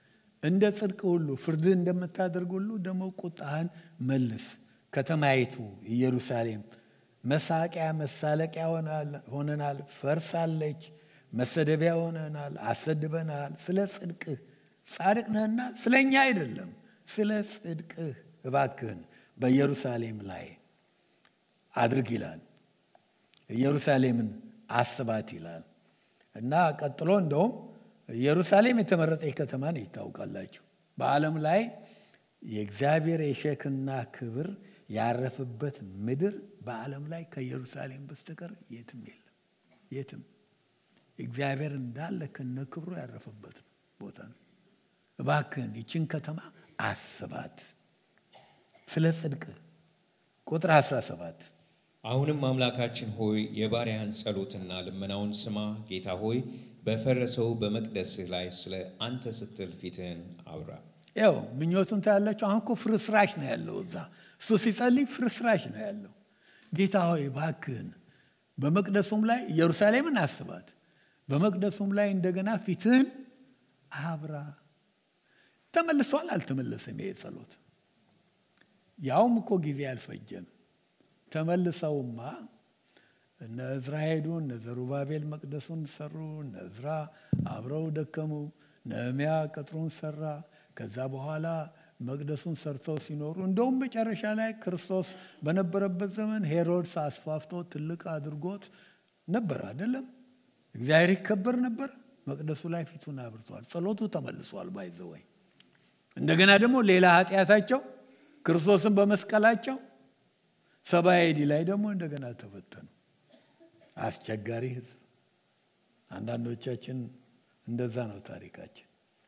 እንደ ጽድቅ ሁሉ ፍርድህ እንደምታደርግ ሁሉ ደግሞ ቁጣህን መልስ። ከተማይቱ ኢየሩሳሌም መሳቂያ መሳለቂያ ሆነናል፣ ፈርሳለች። መሰደቢያ ሆነናል፣ አሰድበናል። ስለ ጽድቅህ ጻድቅ ነህና ስለ እኛ አይደለም፣ ስለ ጽድቅህ እባክህን በኢየሩሳሌም ላይ አድርግ ይላል። ኢየሩሳሌምን አስባት ይላል እና ቀጥሎ እንደውም ኢየሩሳሌም የተመረጠች ከተማ ነች። ይታውቃላችሁ በዓለም ላይ የእግዚአብሔር የሸክና ክብር ያረፈበት ምድር በዓለም ላይ ከኢየሩሳሌም በስተቀር የትም የለም። የትም እግዚአብሔር እንዳለ ከነ ክብሩ ያረፈበት ቦታ ነው። እባክህን ይችን ከተማ አስባት ስለ ጽድቅ። ቁጥር 17 አሁንም አምላካችን ሆይ የባሪያህን ጸሎትና ልመናውን ስማ። ጌታ ሆይ በፈረሰው በመቅደስህ ላይ ስለ አንተ ስትል ፊትህን አብራ። ያው ምኞቱን ታያላችሁ። አሁን እኮ ፍርስራሽ ነው ያለው እዛ እሱ ሲጸልይ ፍርስራሽ ነው ያለው። ጌታ ሆይ እባክህን በመቅደሱም ላይ ኢየሩሳሌምን አስባት፣ በመቅደሱም ላይ እንደገና ፊትህን አብራ። ተመልሷል አልተመለሰም? ይሄ ጸሎት ያውም እኮ ጊዜ አልፈጀም። ተመልሰውማ እነ እዝራ ሄዱ። እነ ዘሩባቤል መቅደሱን ሰሩ። እነ እዝራ አብረው ደከሙ። ነህምያ ቅጥሩን ሰራ። ከዛ በኋላ መቅደሱን ሰርተው ሲኖሩ እንደውም መጨረሻ ላይ ክርስቶስ በነበረበት ዘመን ሄሮድስ አስፋፍቶ ትልቅ አድርጎት ነበር አይደለም። እግዚአብሔር ይከበር ነበር። መቅደሱ ላይ ፊቱን አብርቷል። ጸሎቱ ተመልሷል። ባይዘወይ እንደገና ደግሞ ሌላ ኃጢአታቸው ክርስቶስን በመስቀላቸው ሰባ ኤዲ ላይ ደግሞ እንደገና ተፈተኑ። አስቸጋሪ ሕዝብ። አንዳንዶቻችን እንደዛ ነው ታሪካችን።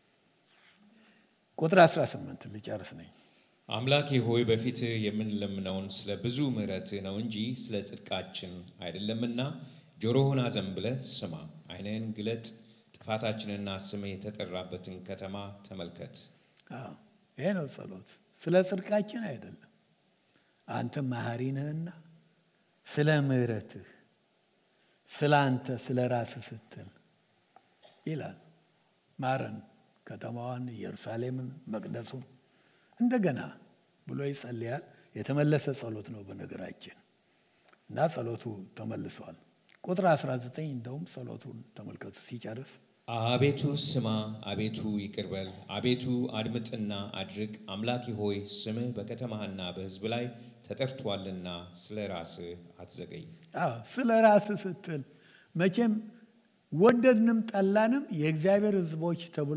ቁጥር 18 ልጨርስ ነኝ። አምላኬ ሆይ በፊትህ የምንለምነውን ስለ ብዙ ምሕረትህ ነው እንጂ ስለ ጽድቃችን አይደለምና ጆሮህን አዘንብለህ ስማ፣ ዓይንህን ግለጥ፣ ጥፋታችንና ስምህ የተጠራበትን ከተማ ተመልከት። ይሄ ነው ጸሎት። ስለ ጽድቃችን አይደለም። አንተ መሐሪ ነህና ስለ ምሕረትህ ስለ አንተ ስለ ራስህ ስትል ይላል። ማረን ከተማዋን፣ ኢየሩሳሌምን፣ መቅደሱን እንደገና ብሎ ይጸልያል። የተመለሰ ጸሎት ነው በነገራችን እና ጸሎቱ ተመልሷል። ቁጥር 19 እንደውም ጸሎቱን ተመልከቱ ሲጨርስ አቤቱ ስማ፣ አቤቱ ይቅር በል፣ አቤቱ አድምጥና አድርግ። አምላኬ ሆይ ስምህ በከተማህና በሕዝብ ላይ ተጠርቷልና ስለ ራስህ አትዘገይ። አዎ ስለ ራስህ ስትል መቼም ወደድንም ጠላንም የእግዚአብሔር ሕዝቦች ተብሎ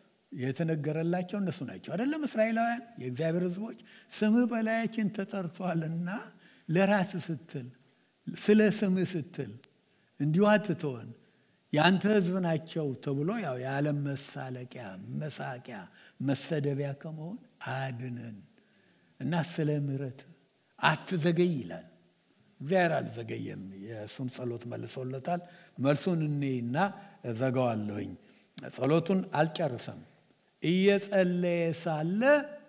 የተነገረላቸው እነሱ ናቸው አይደለም? እስራኤላውያን የእግዚአብሔር ሕዝቦች ስምህ በላያችን ተጠርቷልና ለራስህ ስትል ስለ ስምህ ስትል እንዲሁ አትተወን የአንተ ሕዝብ ናቸው ተብሎ ያው የዓለም መሳለቂያ፣ መሳቂያ፣ መሰደቢያ ከመሆን አድነን እና ስለ ምሕረት አትዘገይ ይላል። እግዚአብሔር አልዘገየም። የእሱን ጸሎት መልሶለታል። መልሱን እኔና እዘጋዋለሁኝ። ጸሎቱን አልጨርሰም። እየጸለየ ሳለ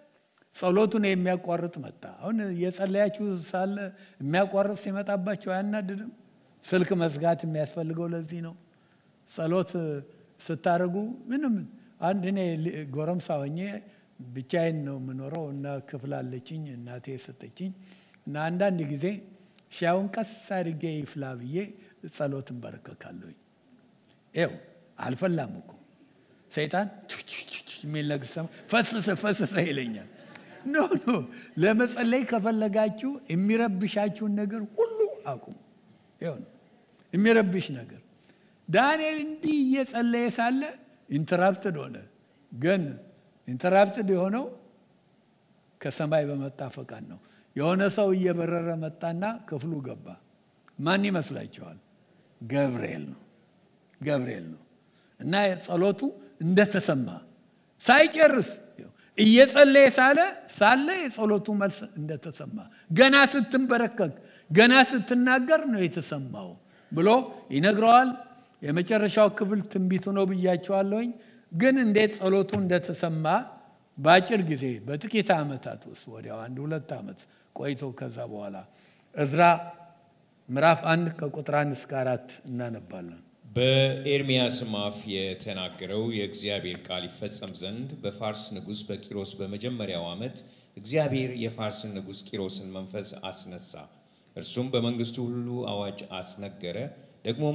ጸሎቱን የሚያቋርጥ መጣ። አሁን እየጸለያችሁ ሳለ የሚያቋርጥ ሲመጣባቸው አያናድድም? ስልክ መዝጋት የሚያስፈልገው ለዚህ ነው። ጸሎት ስታደርጉ ምንም አንድ እኔ ጎረምሳ ሆኜ ብቻዬን ነው የምኖረው እና ክፍል አለችኝ እናቴ የሰጠችኝ እና አንዳንድ ጊዜ ሻዩን ቀስ አድርጌ ይፍላ ብዬ ጸሎት እንበረከካለሁኝ። ይኸው አልፈላም እኮ ሰይጣን የሚል ነገር ሰማ ፈሰሰ ፈሰሰ ይለኛል። ኖ ኖ ለመጸለይ ከፈለጋችሁ የሚረብሻችሁን ነገር ሁሉ አቁሙ። ይኸው ነው የሚረብሽ ነገር ዳንኤል እንዲህ እየጸለየ ሳለ ኢንተራፕትድ ሆነ። ግን ኢንተራፕትድ የሆነው ከሰማይ በመጣ ፈቃድ ነው። የሆነ ሰው እየበረረ መጣና ክፍሉ ገባ። ማን ይመስላችኋል? ገብርኤል ነው። ገብርኤል ነው እና ጸሎቱ እንደተሰማ ሳይጨርስ እየጸለየ ሳለ ሳለ የጸሎቱ መልስ እንደተሰማ ገና ስትንበረከክ ገና ስትናገር ነው የተሰማው ብሎ ይነግረዋል። የመጨረሻው ክፍል ትንቢቱ ነው ብያቸዋለሁኝ። ግን እንዴት ጸሎቱ እንደተሰማ በአጭር ጊዜ በጥቂት ዓመታት ውስጥ ወዲያው አንድ ሁለት ዓመት ቆይቶ ከዛ በኋላ እዝራ ምዕራፍ አንድ ከቁጥር አንድ እስከ አራት እናነባለን። በኤርምያስም አፍ የተናገረው የእግዚአብሔር ቃል ይፈጸም ዘንድ በፋርስ ንጉሥ በቂሮስ በመጀመሪያው ዓመት እግዚአብሔር የፋርስን ንጉሥ ቂሮስን መንፈስ አስነሳ። እርሱም በመንግስቱ ሁሉ አዋጅ አስነገረ። ደግሞም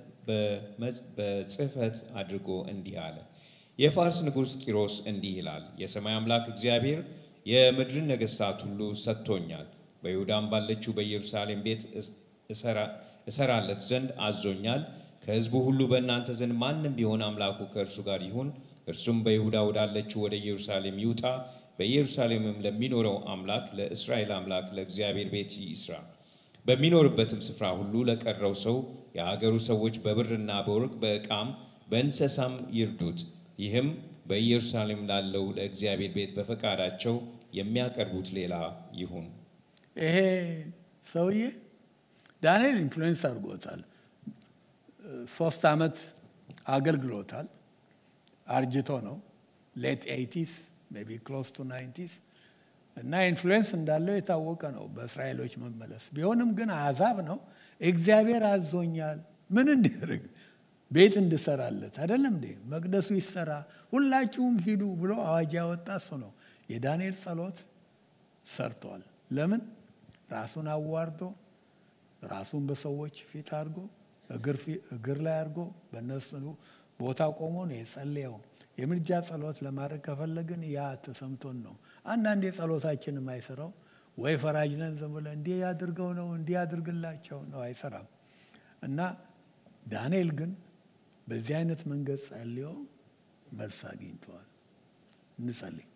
በጽሕፈት አድርጎ እንዲህ አለ። የፋርስ ንጉሥ ቂሮስ እንዲህ ይላል፣ የሰማይ አምላክ እግዚአብሔር የምድርን ነገሥታት ሁሉ ሰጥቶኛል። በይሁዳም ባለችው በኢየሩሳሌም ቤት እሰራለት ዘንድ አዞኛል። ከሕዝቡ ሁሉ በእናንተ ዘንድ ማንም ቢሆን አምላኩ ከእርሱ ጋር ይሁን፣ እርሱም በይሁዳ ወዳለችው ወደ ኢየሩሳሌም ይውጣ። በኢየሩሳሌምም ለሚኖረው አምላክ ለእስራኤል አምላክ ለእግዚአብሔር ቤት ይስራ። በሚኖርበትም ስፍራ ሁሉ ለቀረው ሰው የሀገሩ ሰዎች በብርና በወርቅ በዕቃም በእንስሳም ይርዱት። ይህም በኢየሩሳሌም ላለው ለእግዚአብሔር ቤት በፈቃዳቸው የሚያቀርቡት ሌላ ይሁን። ይሄ ሰውዬ ዳንኤል ኢንፍሉዌንስ አድርጎታል። ሶስት ዓመት አገልግሎታል። አርጅቶ ነው ሌት ኤይቲስ ሜይ ቢ ክሎስ ቱ ናይንቲስ እና ኢንፍሉዌንስ እንዳለው የታወቀ ነው በእስራኤሎች መመለስ። ቢሆንም ግን አሕዛብ ነው። እግዚአብሔር አዞኛል ምን እንዲያደርግ ቤት እንድሰራለት አይደለም እንዴ? መቅደሱ ይሰራ፣ ሁላችሁም ሂዱ ብሎ አዋጅ ያወጣ እሱ ነው። የዳንኤል ጸሎት ሰርቷል። ለምን ራሱን አዋርዶ ራሱን በሰዎች ፊት አድርጎ እግር ላይ አድርጎ በእነሱ ቦታ ቆሞ ነው የጸለየው። የምልጃ ጸሎት ለማድረግ ከፈለግን ያ ተሰምቶን ነው። አንዳንድ የጸሎታችን የማይሰራው ወይ ፈራጅ ነን ዝም ብለን እንዲህ ያድርገው ነው እንዲህ ያድርግላቸው ነው አይሰራም። እና ዳንኤል ግን በዚህ አይነት መንገድ ጸልዮ መልስ አግኝተዋል። እንጸልይ።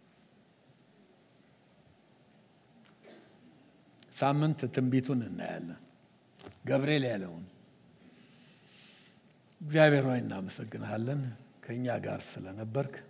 ሳምንት ትንቢቱን እናያለን። ገብርኤል ያለውን እግዚአብሔር ሆይ እናመሰግንሃለን ከእኛ ጋር ስለነበርክ